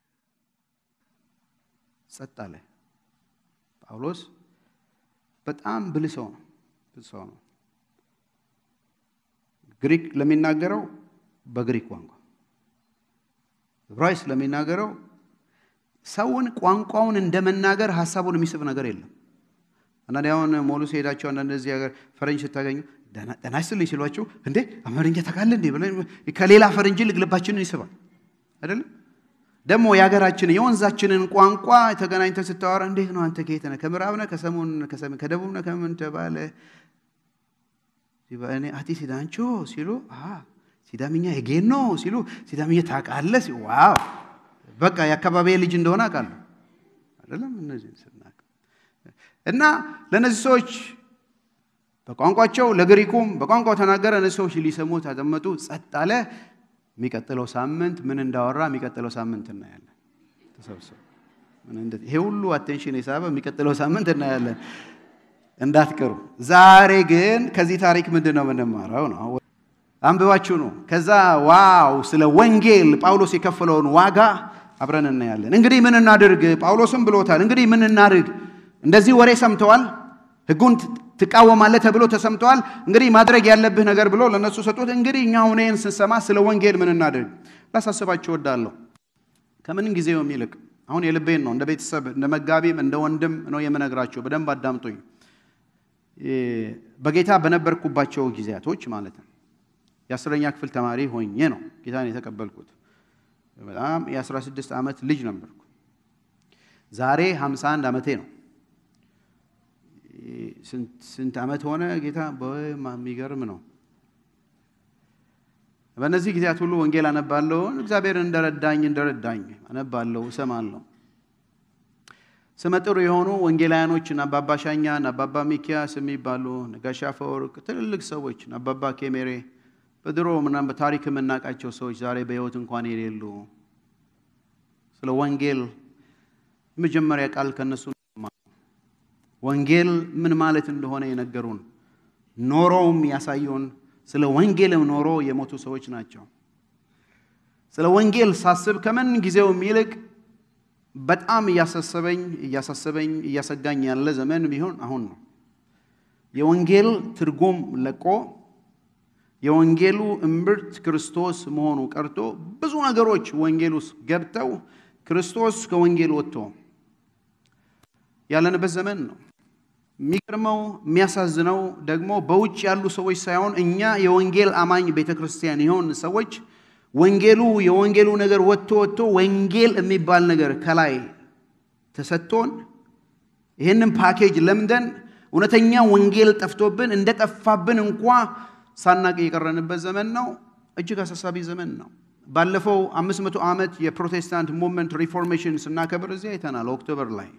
ጸጥ አለ። ጳውሎስ በጣም ብልህ ሰው ነው። ብልህ ሰው ነው። ግሪክ ለሚናገረው በግሪክ ቋንቋ ዕብራይስጥ ስለሚናገረው ሰውን ቋንቋውን እንደመናገር ሀሳቡን የሚስብ ነገር የለም። አንዳንዴ አሁን ሞሉ ሲሄዳቸው አንዳንድ እዚህ ሀገር ፈረንጅ ስታገኙ ደህና ይስጥልኝ ሲሏቸው እንዴ አማርኛ ታውቃለህ እንዴ ብለን ከሌላ ፈረንጅ ይልቅ ልባችንን ይስባል አይደለም። ደግሞ የሀገራችን የወንዛችንን ቋንቋ ተገናኝተን ስታወራ እንዴት ነው አንተ ከየት ነህ? ከምዕራብ ነህ? ከሰሙን ከደቡብ ነህ? ከምን ተባለ? እኔ አቲ ሲዳንቾ ሲሉ ሲዳምኛ የጌን ነው ሲሉ ሲዳምኛ ታውቃለህ? ዋው በቃ የአካባቢ ልጅ እንደሆነ አውቃለሁ አይደለም። እነዚህ ስናቅ እና ለእነዚህ ሰዎች በቋንቋቸው ለግሪኩም በቋንቋው ተናገረ። እነዚህ ሰዎች ሊሰሙት አደመጡ፣ ጸጥ አለ። የሚቀጥለው ሳምንት ምን እንዳወራ የሚቀጥለው ሳምንት እናያለን። ተሰብሰቡ። ይሄ ሁሉ አቴንሽን የሳበ የሚቀጥለው ሳምንት እናያለን። እንዳትቀሩ። ዛሬ ግን ከዚህ ታሪክ ምንድን ነው የምንማረው ነው አንብባችሁ ነው። ከዛ ዋው ስለ ወንጌል ጳውሎስ የከፈለውን ዋጋ አብረን እናያለን። እንግዲህ ምን እናድርግ? ጳውሎስም ብሎታል። እንግዲህ ምን እናድርግ? እንደዚህ ወሬ ሰምተዋል፣ ሕጉን ትቃወማለህ ተብሎ ተሰምተዋል። እንግዲህ ማድረግ ያለብህ ነገር ብሎ ለእነሱ ሰጡት። እንግዲህ እኛ ሁኔን ስንሰማ ስለ ወንጌል ምን እናድርግ ላሳስባችሁ እወዳለሁ። ከምንም ጊዜው የሚልቅ አሁን የልቤን ነው እንደ ቤተሰብ እንደ መጋቢም እንደ ወንድም ነው የምነግራቸው። በደንብ አዳምጡኝ። በጌታ በነበርኩባቸው ጊዜያቶች ማለት ነው የአስረኛ ክፍል ተማሪ ሆኜ ነው ጌታን የተቀበልኩት። በጣም የ16 ዓመት ልጅ ነበርኩ። ዛሬ 51 ዓመቴ ነው። ስንት ዓመት ሆነ ጌታ? የሚገርም ነው። በእነዚህ ጊዜያት ሁሉ ወንጌል አነባለሁ። እግዚአብሔር እንደረዳኝ እንደረዳኝ አነባለሁ፣ እሰማለሁ። ስመጥሩ የሆኑ ወንጌላውያኖች አባባ ሻኛ፣ አባባ ሚኪያስ የሚባሉ ነጋሽ አፈወርቅ ትልልቅ ሰዎች፣ አባባ ኬሜሬ በድሮ ምናምን በታሪክ የምናውቃቸው ሰዎች ዛሬ በሕይወት እንኳን የሌሉ ስለ ወንጌል የመጀመሪያ ቃል ከነሱ ወንጌል ምን ማለት እንደሆነ የነገሩን ኖሮውም ያሳዩን ስለ ወንጌልም ኖሮ የሞቱ ሰዎች ናቸው። ስለ ወንጌል ሳስብ ከምን ጊዜው ይልቅ በጣም እያሳሰበኝ እያሳሰበኝ እያሰጋኝ ያለ ዘመን ቢሆን አሁን ነው። የወንጌል ትርጉም ለቆ የወንጌሉ እምብርት ክርስቶስ መሆኑ ቀርቶ ብዙ ነገሮች ወንጌል ውስጥ ገብተው ክርስቶስ ከወንጌል ወጥቶ ያለንበት ዘመን ነው። የሚገርመው የሚያሳዝነው ደግሞ በውጭ ያሉ ሰዎች ሳይሆን እኛ የወንጌል አማኝ ቤተ ክርስቲያን የሆን ሰዎች ወንጌሉ የወንጌሉ ነገር ወጥቶ ወጥቶ ወንጌል የሚባል ነገር ከላይ ተሰጥቶን ይህንን ፓኬጅ ለምደን እውነተኛ ወንጌል ጠፍቶብን እንደጠፋብን እንኳ ሳናቅ የቀረንበት ዘመን ነው። እጅግ አሳሳቢ ዘመን ነው። ባለፈው አምስት መቶ ዓመት የፕሮቴስታንት ሙቭመንት ሪፎርሜሽን ስናከብር እዚህ አይተናል። ኦክቶበር ላይ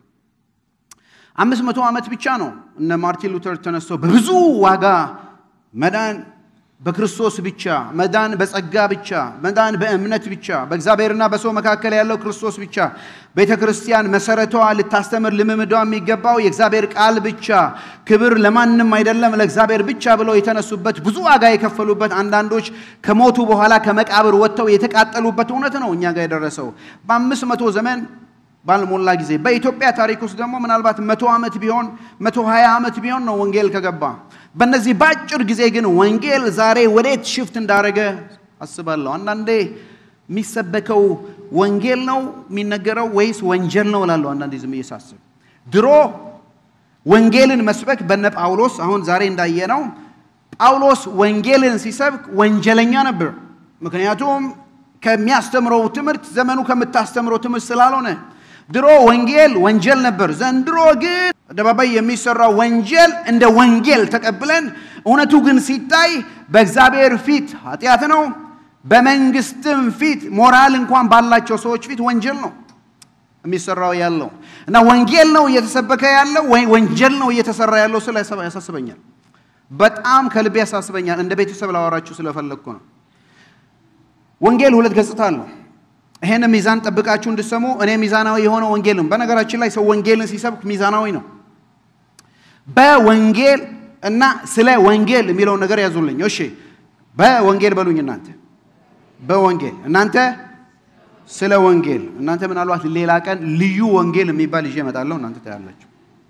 አምስት መቶ ዓመት ብቻ ነው እነ ማርቲን ሉተር ተነስቶ በብዙ ዋጋ መዳን በክርስቶስ ብቻ መዳን በጸጋ ብቻ መዳን በእምነት ብቻ በእግዚአብሔርና በሰው መካከል ያለው ክርስቶስ ብቻ ቤተ ክርስቲያን መሰረቷ ልታስተምር ልምምዷ የሚገባው የእግዚአብሔር ቃል ብቻ ክብር ለማንም አይደለም ለእግዚአብሔር ብቻ ብለው የተነሱበት ብዙ ዋጋ የከፈሉበት አንዳንዶች ከሞቱ በኋላ ከመቃብር ወጥተው የተቃጠሉበት እውነት ነው እኛ ጋር የደረሰው በአምስት መቶ ዘመን ባልሞላ ጊዜ በኢትዮጵያ ታሪክ ውስጥ ደግሞ ምናልባት መቶ ዓመት ቢሆን መቶ ሀያ ዓመት ቢሆን ነው ወንጌል ከገባ በእነዚህ በአጭር ጊዜ ግን ወንጌል ዛሬ ወዴት ሽፍት እንዳደረገ አስባለሁ። አንዳንዴ የሚሰበከው ወንጌል ነው የሚነገረው ወይስ ወንጀል ነው እላለሁ። አንዳንዴ ዝም እየሳስብ ድሮ ወንጌልን መስበክ በነ ጳውሎስ አሁን ዛሬ እንዳየነው ጳውሎስ ወንጌልን ሲሰብክ ወንጀለኛ ነበር። ምክንያቱም ከሚያስተምረው ትምህርት ዘመኑ ከምታስተምረው ትምህርት ስላልሆነ ድሮ ወንጌል ወንጀል ነበር። ዘንድሮ ግን አደባባይ የሚሰራው ወንጀል እንደ ወንጌል ተቀብለን እውነቱ ግን ሲታይ በእግዚአብሔር ፊት ኃጢአት ነው፣ በመንግስትም ፊት ሞራል እንኳን ባላቸው ሰዎች ፊት ወንጀል ነው የሚሰራው ያለው እና ወንጌል ነው እየተሰበከ ያለው ወይ ወንጀል ነው እየተሰራ ያለው ስለ ያሳስበኛል። በጣም ከልቤ ያሳስበኛል። እንደ ቤተሰብ ላወራችሁ ስለፈለግኩ ነው። ወንጌል ሁለት ገጽታ አለው። ይሄን ሚዛን ጠብቃችሁ እንድሰሙ እኔ ሚዛናዊ የሆነ ወንጌል ነው። በነገራችን ላይ ሰው ወንጌልን ሲሰብክ ሚዛናዊ ነው። በወንጌል እና ስለ ወንጌል የሚለውን ነገር ያዙልኝ። እሺ፣ በወንጌል በሉኝ እናንተ። በወንጌል እናንተ ስለ ወንጌል እናንተ ምናልባት ሌላ ቀን ልዩ ወንጌል የሚባል ይዤ እመጣለሁ። እናንተ ታያላችሁ።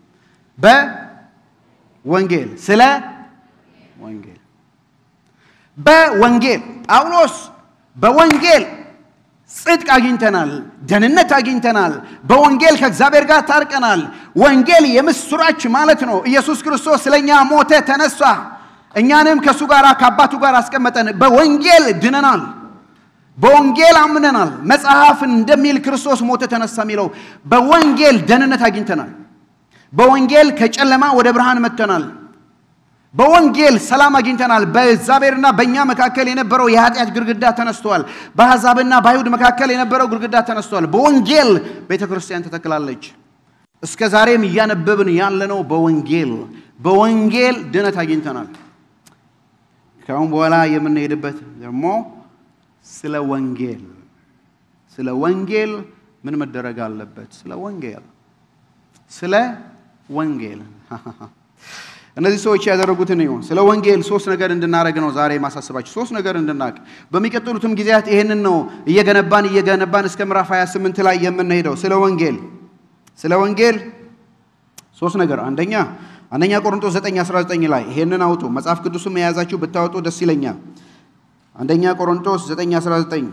በወንጌል ስለ ወንጌል በወንጌል ጳውሎስ በወንጌል ጽድቅ አግኝተናል፣ ደህንነት አግኝተናል። በወንጌል ከእግዚአብሔር ጋር ታርቀናል። ወንጌል የምስራች ማለት ነው። ኢየሱስ ክርስቶስ ስለኛ ሞተ፣ ተነሳ፣ እኛንም ከእሱ ጋር ከአባቱ ጋር አስቀመጠን። በወንጌል ድነናል። በወንጌል አምነናል። መጽሐፍ እንደሚል ክርስቶስ ሞተ፣ ተነሳ የሚለው በወንጌል ደህንነት አግኝተናል። በወንጌል ከጨለማ ወደ ብርሃን መጥተናል። በወንጌል ሰላም አግኝተናል። በእግዚአብሔርና በእኛ መካከል የነበረው የኃጢአት ግድግዳ ተነስቷል። በአሕዛብና በአይሁድ መካከል የነበረው ግድግዳ ተነስቷል። በወንጌል ቤተ ክርስቲያን ተተክላለች። እስከ ዛሬም እያነበብን ያለነው በወንጌል በወንጌል ድነት አግኝተናል። ከአሁን በኋላ የምንሄድበት ደግሞ ስለ ወንጌል ስለ ወንጌል ምን መደረግ አለበት? ስለ ወንጌል ስለ ወንጌል እነዚህ ሰዎች ያደረጉትን ይሁን ስለ ወንጌል ሶስት ነገር እንድናደረግ ነው ዛሬ ማሳስባችሁ። ሶስት ነገር እንድናቅ በሚቀጥሉትም ጊዜያት ይህንን ነው እየገነባን እየገነባን እስከ ምዕራፍ 28 ላይ የምንሄደው ስለ ወንጌል ስለ ወንጌል ሶስት ነገር አንደኛ አንደኛ ቆሮንቶስ 9 19 ላይ ይሄንን አውጡ። መጽሐፍ ቅዱስም የያዛችሁ ብታወጡ ደስ ይለኛል። አንደኛ ቆሮንቶስ 9 19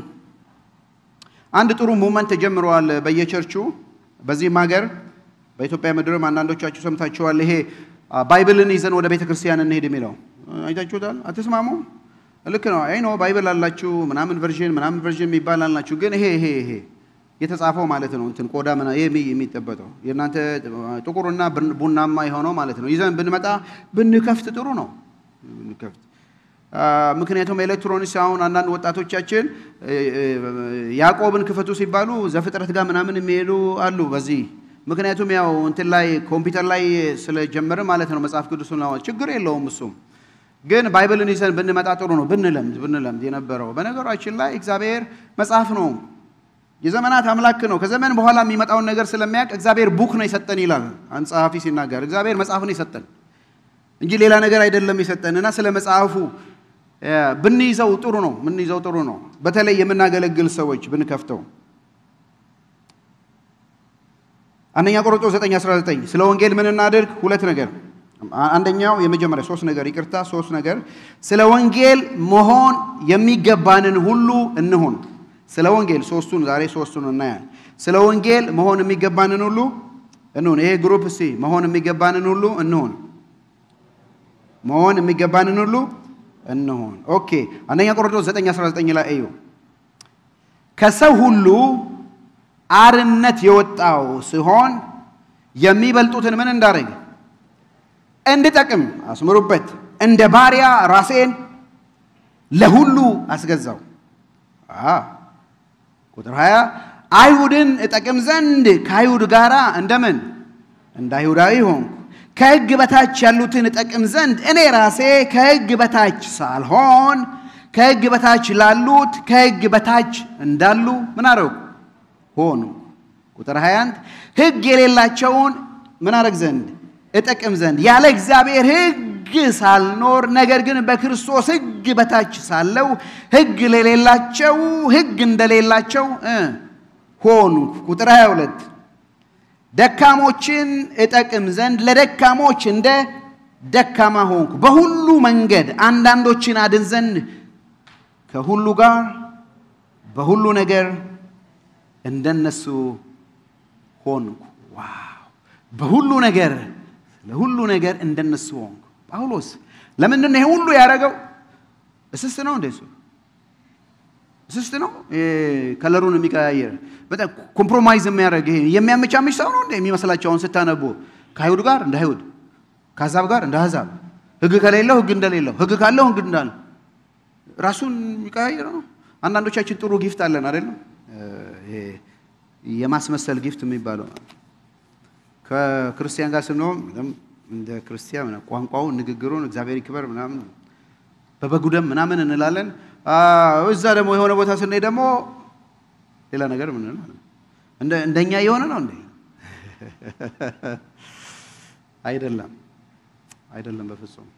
አንድ ጥሩ ሙመንት ተጀምረዋል በየቸርቹ በዚህም ሀገር በኢትዮጵያ ምድርም አንዳንዶቻችሁ ሰምታችኋል። ይሄ ባይብልን ይዘን ወደ ቤተ ክርስቲያን እንሄድ የሚለው አይታችሁታል። አትስማሙ? ልክ ነው። አይ ነው ባይብል አላችሁ ምናምን ቨርዥን ምናምን ቨርዥን የሚባል አላችሁ። ግን ይሄ ይሄ ይሄ የተጻፈው ማለት ነው እንትን ቆዳ ምና ይሄ የሚጠበጠው የእናንተ ጥቁርና ቡናማ የሆነው ማለት ነው። ይዘን ብንመጣ ብንከፍት ጥሩ ነው ብንከፍት ምክንያቱም ኤሌክትሮኒክስ አሁን አንዳንድ ወጣቶቻችን ያዕቆብን ክፈቱ ሲባሉ ዘፍጥረት ጋር ምናምን የሚሄዱ አሉ በዚህ ምክንያቱም ያው እንትን ላይ ኮምፒውተር ላይ ስለጀመረ ማለት ነው መጽሐፍ ቅዱስን ለማወቅ ችግር የለውም። እሱም ግን ባይብልን ይዘን ብንመጣ ጥሩ ነው። ብንለምድ ብንለምድ የነበረው በነገራችን ላይ እግዚአብሔር መጽሐፍ ነው፣ የዘመናት አምላክ ነው። ከዘመን በኋላ የሚመጣውን ነገር ስለሚያውቅ እግዚአብሔር ቡክ ነው የሰጠን ይላል አንድ ጸሐፊ ሲናገር። እግዚአብሔር መጽሐፍ ነው የሰጠን እንጂ ሌላ ነገር አይደለም የሰጠን እና ስለ መጽሐፉ ብንይዘው ጥሩ ነው። ብንይዘው ጥሩ ነው። በተለይ የምናገለግል ሰዎች ብንከፍተው አንደኛ ቆሮንቶስ 9:19 ስለ ወንጌል ምን እናድርግ? ሁለት ነገር። አንደኛው የመጀመሪያ ሶስት ነገር ይቅርታ፣ ሶስት ነገር ስለ ወንጌል መሆን የሚገባንን ሁሉ እንሁን። ስለ ወንጌል ሶስቱን ዛሬ ሶስቱን እናያል። ስለ ወንጌል መሆን የሚገባንን ሁሉ እንሁን። ይሄ ግሩፕ እስቲ መሆን የሚገባንን ሁሉ እንሁን። መሆን የሚገባንን ሁሉ እንሁን። ኦኬ አንደኛ ቆሮንቶስ 9:19 ላይ እዩ ከሰው ሁሉ አርነት የወጣው ሲሆን የሚበልጡትን ምን እንዳደረግ እንድጠቅም አስምሩበት። እንደ ባሪያ ራሴን ለሁሉ አስገዛው። ቁጥር 20 አይሁድን እጠቅም ዘንድ ከአይሁድ ጋር እንደምን እንደ አይሁዳዊ ሆንኩ። ከሕግ በታች ያሉትን እጠቅም ዘንድ እኔ ራሴ ከሕግ በታች ሳልሆን ከሕግ በታች ላሉት ከሕግ በታች እንዳሉ ምን አደረጉ ሆኑ። ቁጥር 21 ሕግ የሌላቸውን ምን አደረግ ዘንድ እጠቅም ዘንድ ያለ እግዚአብሔር ሕግ ሳልኖር ነገር ግን በክርስቶስ ሕግ በታች ሳለው ሕግ ለሌላቸው ሕግ እንደሌላቸው ሆኑ። ቁጥር 22 ደካሞችን እጠቅም ዘንድ ለደካሞች እንደ ደካማ ሆንኩ። በሁሉ መንገድ አንዳንዶችን አድን ዘንድ ከሁሉ ጋር በሁሉ ነገር እንደነሱ ሆንኩ። ዋው! በሁሉ ነገር ለሁሉ ነገር እንደነሱ ሆንኩ። ጳውሎስ ለምንድን ነው ይሄ ሁሉ ያደረገው? እስስት ነው እንደሱ እስስት ነው ከለሩን የሚቀያየር በጣም ኮምፕሮማይዝ የሚያደርግ ይሄ የሚያመቻምች ሰው ነው እንደ የሚመስላቸው አሁን ስታነቡ ከአይሁድ ጋር እንደ አይሁድ ከአሕዛብ ጋር እንደ አሕዛብ ሕግ ከሌለው ሕግ እንደሌለው ሕግ ካለው ሕግ እንዳለ ራሱን የሚቀያየር ነው። አንዳንዶቻችን ጥሩ ጊፍት አለን አይደለም? የማስመሰል ጊፍት የሚባለው ከክርስቲያን ጋር ስንሆን እንደ ክርስቲያን ቋንቋውን፣ ንግግሩን እግዚአብሔር ይክበር ምናምን በበጉ ደም ምናምን እንላለን። እዛ ደግሞ የሆነ ቦታ ስናይ ደግሞ ሌላ ነገር ምን እንደኛ የሆነ ነው እንዴ? አይደለም፣ አይደለም በፍጹም።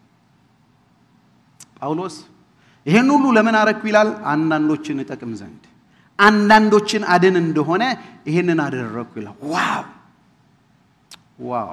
ጳውሎስ ይሄን ሁሉ ለምን አረግኩ ይላል? አንዳንዶችን እጠቅም ዘንድ አንዳንዶችን አድን እንደሆነ ይህንን አደረግኩ ይላል። ዋው ዋው!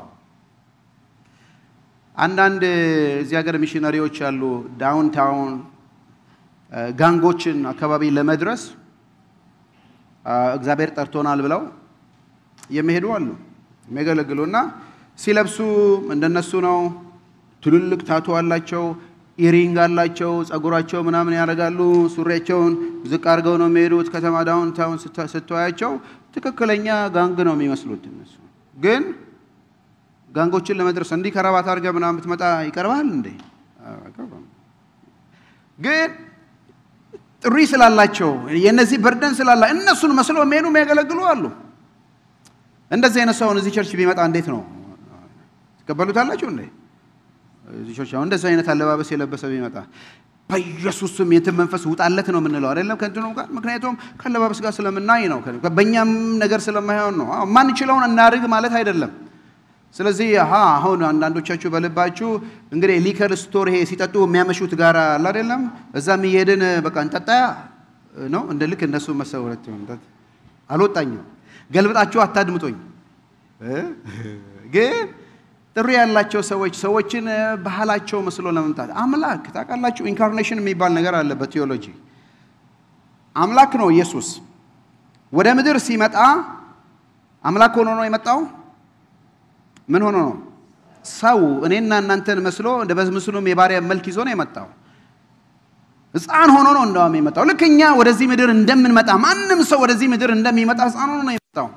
አንዳንድ እዚህ ሀገር ሚሽነሪዎች አሉ ዳውን ታውን ጋንጎችን አካባቢ ለመድረስ እግዚአብሔር ጠርቶናል ብለው የሚሄዱ አሉ የሚያገለግሉ እና ሲለብሱ እንደነሱ ነው። ትልልቅ ታቶ አላቸው፣ ኢሪንግ አላቸው፣ ጸጉራቸው ምናምን ያደርጋሉ። ሱሪያቸውን ዝቅ አድርገው ነው የሚሄዱት። ከተማ ዳውን ታውን ስትዋያቸው ትክክለኛ ጋንግ ነው የሚመስሉት። እነሱ ግን ጋንጎችን ለመድረስ እንዲህ ከረባት አድርገህ ምናምን ብትመጣ ይቀርባል እንዴ? ግን ጥሪ ስላላቸው የእነዚህ በርደን ስላላ እነሱን መስለው የሚሄዱ የሚያገለግሉ አሉ። እንደዚህ አይነት ሰውን እዚህ ቸርች ቢመጣ እንዴት ነው ትቀበሉታላችሁ እንዴ? እዚህ ቸርች አሁን እንደዚህ አይነት አለባበስ የለበሰ ቢመጣ በኢየሱስ ስም የትን መንፈስ ውጣለት ነው የምንለው አይደለም ከእንትኑ ጋር ምክንያቱም ከአለባበስ ጋር ስለምናይ ነው በእኛም ነገር ስለማይሆን ነው ማንችለውን እናድርግ ማለት አይደለም ስለዚህ አሁን አንዳንዶቻችሁ በልባችሁ እንግዲህ ሊከር ስቶር ይሄ ሲጠጡ የሚያመሹት ጋር አለ አይደለም እዛም እየሄድን በቃ እንጠጣ ነው እንደ ልክ እነሱ መሰውረት አልወጣኝም ገልብጣችሁ አታድምጦኝ ግን ጥሪ ያላቸው ሰዎች ሰዎችን ባህላቸው መስሎ ለመምጣት አምላክ ታውቃላችሁ ኢንካርኔሽን የሚባል ነገር አለ በቴዎሎጂ አምላክ ነው ኢየሱስ ወደ ምድር ሲመጣ አምላክ ሆኖ ነው የመጣው ምን ሆኖ ነው ሰው እኔና እናንተን መስሎ እንደ በምስሉም የባሪያ መልክ ይዞ ነው የመጣው ህፃን ሆኖ ነው እንደውም የመጣው ልክ እኛ ወደዚህ ምድር እንደምንመጣ ማንም ሰው ወደዚህ ምድር እንደሚመጣ ህፃን ሆኖ ነው የመጣው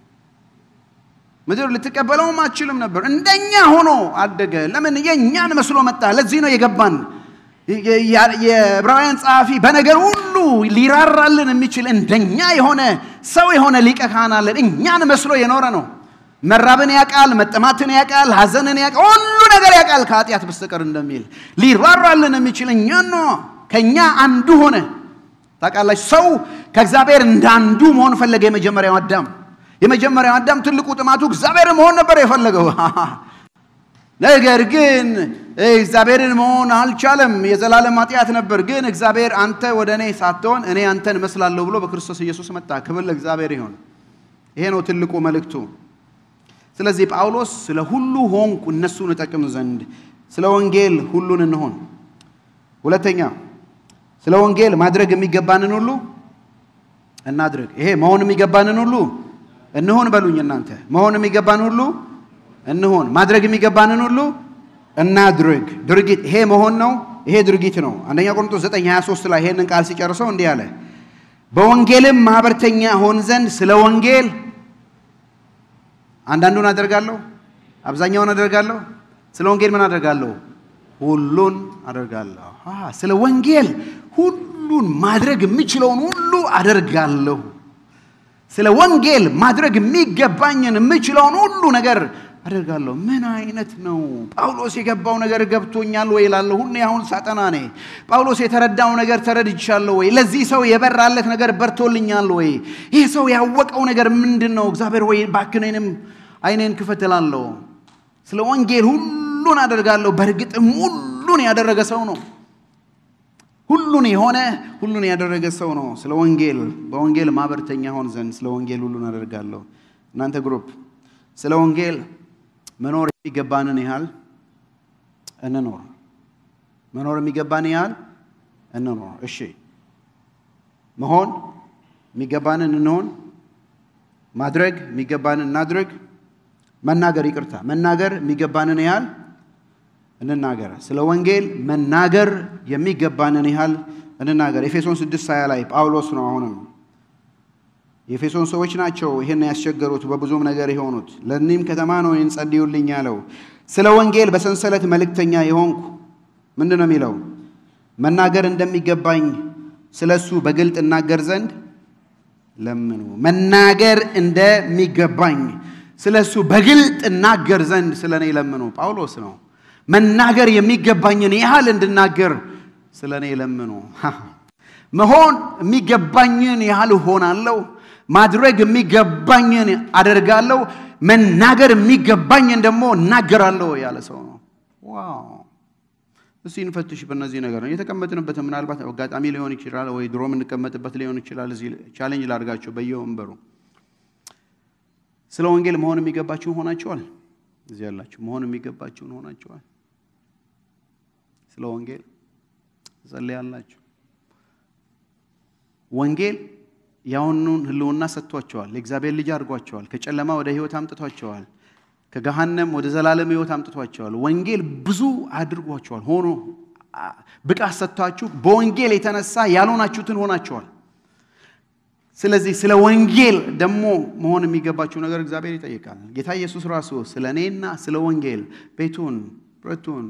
ምድር ልትቀበለውም አችልም ነበር እንደኛ ሆኖ አደገ ለምን የእኛን መስሎ መጣ ለዚህ ነው የገባን የዕብራውያን ጸሐፊ በነገር ሁሉ ሊራራልን የሚችል እንደኛ የሆነ ሰው የሆነ ሊቀ ካህን አለን እኛን መስሎ የኖረ ነው መራብን ያውቃል መጠማትን ያውቃል ሀዘንን ያውቃል ሁሉ ነገር ያውቃል ከኃጢአት በስተቀር እንደሚል ሊራራልን የሚችል እኛ ነው ከእኛ አንዱ ሆነ ታውቃላችሁ ሰው ከእግዚአብሔር እንደ አንዱ መሆን ፈለገ የመጀመሪያው አዳም የመጀመሪያው አዳም ትልቁ ጥማቱ እግዚአብሔር መሆን ነበር የፈለገው ነገር ግን እግዚአብሔርን መሆን አልቻለም የዘላለም ኃጢአት ነበር ግን እግዚአብሔር አንተ ወደ እኔ ሳትሆን እኔ አንተን እመስላለሁ ብሎ በክርስቶስ ኢየሱስ መጣ ክብር ለእግዚአብሔር ይሆን ይሄ ነው ትልቁ መልእክቱ ስለዚህ ጳውሎስ ስለ ሁሉ ሆንኩ እነሱን እጠቅም ዘንድ ስለ ወንጌል ሁሉን እንሆን ሁለተኛ ስለ ወንጌል ማድረግ የሚገባንን ሁሉ እናድርግ ይሄ መሆን የሚገባንን ሁሉ እንሆን በሉኝ እናንተ መሆን የሚገባን ሁሉ እንሆን ማድረግ የሚገባንን ሁሉ እናድርግ ድርጊት ይሄ መሆን ነው ይሄ ድርጊት ነው አንደኛ ቆሮንቶስ 9 23 ላይ ይሄንን ቃል ሲጨርሰው እንዲህ አለ በወንጌልም ማህበርተኛ ሆን ዘንድ ስለ ወንጌል አንዳንዱን አደርጋለሁ አብዛኛውን አደርጋለሁ ስለ ወንጌል ምን አደርጋለሁ ሁሉን አደርጋለሁ ስለ ወንጌል ሁሉን ማድረግ የምችለውን ሁሉ አደርጋለሁ ስለ ወንጌል ማድረግ የሚገባኝን የምችለውን ሁሉ ነገር አደርጋለሁ ምን አይነት ነው ጳውሎስ የገባው ነገር ገብቶኛል ወይ ላለሁ ሁኔ አሁን ሳጠና ኔ ጳውሎስ የተረዳው ነገር ተረድቻለሁ ወይ ለዚህ ሰው የበራለት ነገር በርቶልኛል ወይ ይህ ሰው ያወቀው ነገር ምንድን ነው እግዚአብሔር ወይ ባክነንም አይኔን ክፈትላለሁ ስለ ወንጌል ሁሉን አደርጋለሁ በእርግጥም ሁሉን ያደረገ ሰው ነው ሁሉን የሆነ ሁሉን ያደረገ ሰው ነው ስለ ወንጌል በወንጌል ማህበርተኛ ሆን ዘንድ ስለ ወንጌል ሁሉን አደርጋለሁ እናንተ ግሩፕ ስለ ወንጌል መኖር የሚገባንን ያህል እንኖር መኖር የሚገባን ያህል እንኖር እሺ መሆን የሚገባንን እንሆን ማድረግ የሚገባንን እናድርግ መናገር ይቅርታ መናገር የሚገባንን ያህል እንናገር ስለ ወንጌል መናገር የሚገባንን ያህል እንናገር ኤፌሶን 6 20 ላይ ጳውሎስ ነው አሁንም የኤፌሶን ሰዎች ናቸው ይህን ያስቸገሩት በብዙም ነገር የሆኑት ለእኒህም ከተማ ነው ይህን ጸልዩልኝ ያለው ስለ ወንጌል በሰንሰለት መልእክተኛ የሆንኩ ምንድን ነው የሚለው መናገር እንደሚገባኝ ስለ እሱ በግልጥ እናገር ዘንድ ለምኑ መናገር እንደሚገባኝ ስለ እሱ በግልጥ እናገር ዘንድ ስለ እኔ ለምኑ ጳውሎስ ነው መናገር የሚገባኝን ያህል እንድናገር ስለ እኔ ለምኑ መሆን የሚገባኝን ያህል እሆናለሁ ማድረግ የሚገባኝን አደርጋለሁ መናገር የሚገባኝን ደግሞ እናገራለሁ ያለ ሰው ነው ዋው እስቲ እንፈትሽ በእነዚህ ነገር ነው የተቀመጥንበት ምናልባት አጋጣሚ ሊሆን ይችላል ወይ ድሮ የምንቀመጥበት ሊሆን ይችላል እዚህ ቻሌንጅ ላድርጋቸው በየወንበሩ ስለ ወንጌል መሆን የሚገባችሁን ሆናችኋል እዚህ ያላችሁ መሆን የሚገባችሁን ሆናችኋል ስለ ወንጌል ጸልያላችሁ ወንጌል ያሁኑን ህልውና ሰጥቷቸዋል። የእግዚአብሔር ልጅ አድርጓቸዋል። ከጨለማ ወደ ህይወት አምጥቷቸዋል። ከገሃነም ወደ ዘላለም ህይወት አምጥቷቸዋል። ወንጌል ብዙ አድርጓቸዋል። ሆኖ ብቃት ሰጥቷችሁ በወንጌል የተነሳ ያልሆናችሁትን ሆናቸዋል። ስለዚህ ስለ ወንጌል ደግሞ መሆን የሚገባችሁ ነገር እግዚአብሔር ይጠይቃል። ጌታ ኢየሱስ ራሱ ስለ እኔና ስለ ወንጌል ቤቱን፣ ብረቱን፣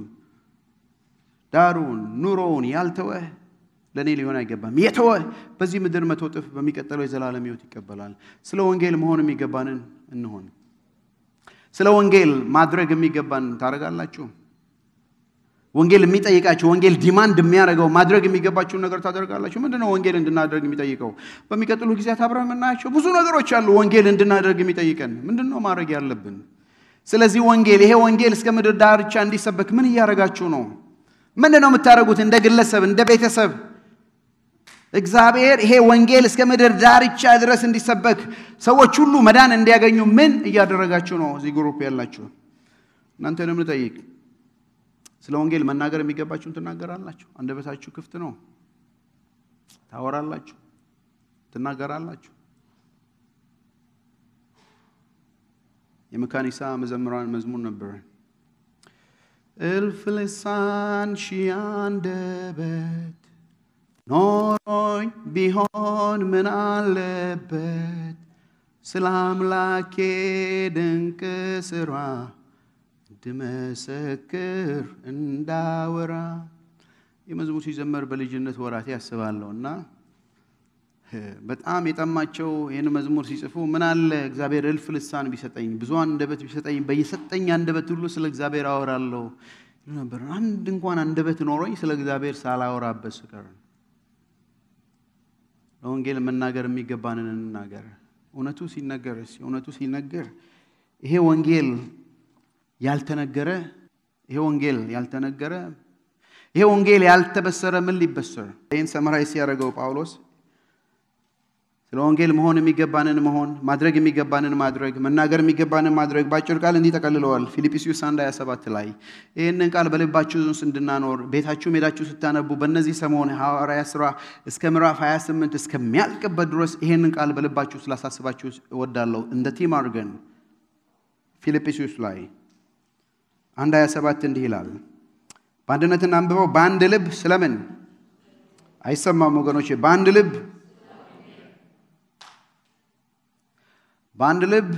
ዳሩን፣ ኑሮውን ያልተወ ለእኔ ሊሆን አይገባም። የተወ በዚህ ምድር መቶ እጥፍ በሚቀጥለው የዘላለም ህይወት ይቀበላል። ስለ ወንጌል መሆን የሚገባንን እንሆን። ስለ ወንጌል ማድረግ የሚገባን ታደርጋላችሁ። ወንጌል የሚጠይቃችሁ ወንጌል ዲማንድ የሚያደርገው ማድረግ የሚገባችሁን ነገር ታደርጋላችሁ። ምንድን ነው ወንጌል እንድናደርግ የሚጠይቀው? በሚቀጥሉ ጊዜያት አብረን የምናያቸው ብዙ ነገሮች አሉ። ወንጌል እንድናደርግ የሚጠይቀን ምንድን ነው ማድረግ ያለብን? ስለዚህ ወንጌል ይሄ ወንጌል እስከ ምድር ዳርቻ እንዲሰበክ ምን እያደረጋችሁ ነው? ምንድን ነው የምታደርጉት? እንደ ግለሰብ፣ እንደ ቤተሰብ እግዚአብሔር ይሄ ወንጌል እስከ ምድር ዳርቻ ድረስ እንዲሰበክ ሰዎች ሁሉ መዳን እንዲያገኙ ምን እያደረጋችሁ ነው? እዚህ ግሩፕ ያላችሁ እናንተንም ልጠይቅ። ስለ ወንጌል መናገር የሚገባችሁን ትናገራላችሁ። አንደበታችሁ ክፍት ነው። ታወራላችሁ፣ ትናገራላችሁ። የመካኒሳ መዘምራን መዝሙር ነበር። እልፍ ልሳን ሺህ አንደበት ኖሮኝ ቢሆን ምን አለበት ስለ አምላኬ ድንቅ ስራ እንድመሰክር እንዳወራ። የመዝሙር ሲዘመር በልጅነት ወራቴ ያስባለሁ እና በጣም የጠማቸው ይህን መዝሙር ሲጽፉ ምን አለ እግዚአብሔር እልፍ ልሳን ቢሰጠኝ ብዙ አንደበት ቢሰጠኝ በየሰጠኝ አንደበት ሁሉ ስለ እግዚአብሔር አወራለሁ ይሉ ነበር። አንድ እንኳን አንደበት ኖሮኝ ስለ እግዚአብሔር ሳላወራበት ስቀር ለወንጌል መናገር የሚገባንን እንናገር። እውነቱ ሲነገር እውነቱ ሲነገር ይሄ ወንጌል ያልተነገረ ይሄ ወንጌል ያልተነገረ ይሄ ወንጌል ያልተበሰረ ምን ሊበሰር? ይህን ሰመራይዝ ሲያደርገው ጳውሎስ ስለ ወንጌል መሆን የሚገባንን መሆን፣ ማድረግ የሚገባንን ማድረግ፣ መናገር የሚገባንን ማድረግ በአጭር ቃል እንዲህ ጠቀልለዋል። ፊልጵስዩስ 1 27 ላይ ይህንን ቃል በልባችሁ ውስጥ እንድናኖር ቤታችሁ ሄዳችሁ ስታነቡ በእነዚህ ሰሞን ሐዋርያ ሥራ እስከ ምዕራፍ 28 እስከሚያልቅበት ድረስ ይህንን ቃል በልባችሁ ስላሳስባችሁ እወዳለሁ። እንደ ቲም አድርገን ፊልጵስዩስ ላይ አንድ 27 እንዲህ ይላል። በአንድነትና አንብበው በአንድ ልብ ስለምን አይሰማም ወገኖቼ? በአንድ ልብ በአንድ ልብ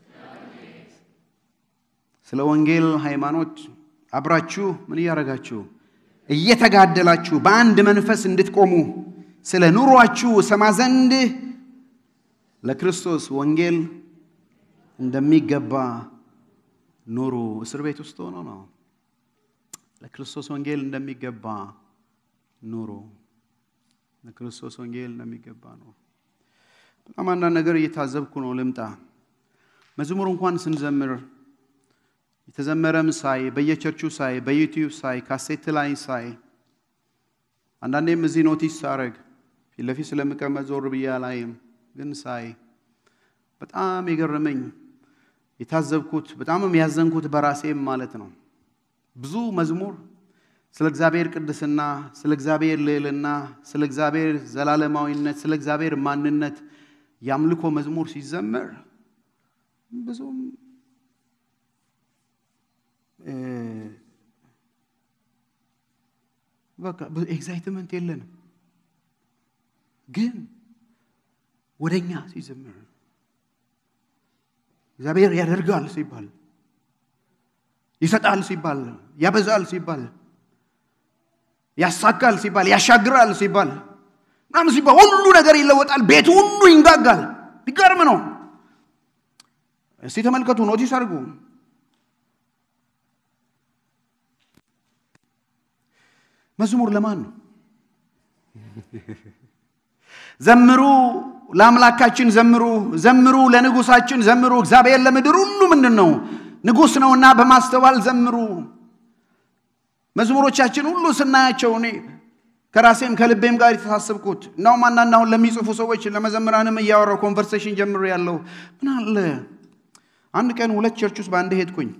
ስለ ወንጌል ሃይማኖት አብራችሁ ምን እያደረጋችሁ እየተጋደላችሁ በአንድ መንፈስ እንድትቆሙ ስለ ኑሯችሁ ሰማ ዘንድ ለክርስቶስ ወንጌል እንደሚገባ ኑሩ። እስር ቤት ውስጥ ሆኖ ነው። ለክርስቶስ ወንጌል እንደሚገባ ኑሩ። ለክርስቶስ ወንጌል እንደሚገባ ኑሩ። በጣም አንዳንድ ነገር እየታዘብኩ ነው። ልምጣ መዝሙር እንኳን ስንዘምር የተዘመረም ሳይ በየቸርቹ ሳይ በዩቲዩብ ሳይ ካሴት ላይ ሳይ አንዳንዴም እዚህ ኖቲስ ሳረግ ፊት ለፊት ስለምቀመጥ ዞር ብዬ አላይም፣ ግን ሳይ በጣም የገረመኝ የታዘብኩት በጣምም ያዘንኩት በራሴም ማለት ነው። ብዙ መዝሙር ስለ እግዚአብሔር ቅድስና፣ ስለ እግዚአብሔር ልዕልና፣ ስለ እግዚአብሔር ዘላለማዊነት፣ ስለ እግዚአብሔር ማንነት የአምልኮ መዝሙር ሲዘመር ብዙም በቃ ኤግዛይትመንት የለንም። ግን ወደኛ ሲዘምር እግዚአብሔር ያደርጋል ሲባል ይሰጣል ሲባል ያበዛል ሲባል ያሳካል ሲባል ያሻግራል ሲባል ምናምን ሲባል ሁሉ ነገር ይለወጣል። ቤቱ ሁሉ ይንጋጋል። ሊገርም ነው። እስቲ ተመልከቱ፣ ኖቲስ አድርጉ። መዝሙር ለማን ነው? ዘምሩ ለአምላካችን ዘምሩ፣ ዘምሩ ለንጉሳችን ዘምሩ። እግዚአብሔር ለምድር ሁሉ ምንድን ነው? ንጉሥ ነውና በማስተዋል ዘምሩ። መዝሙሮቻችን ሁሉ ስናያቸው እኔ ከራሴም ከልቤም ጋር የተሳሰብኩት እናውም አንዳንድ አሁን ለሚጽፉ ሰዎች ለመዘምራንም እያወራው ኮንቨርሴሽን ጀምሮ ያለው ምን አለ አንድ ቀን ሁለት ቸርች ውስጥ በአንድ ሄድኩኝ።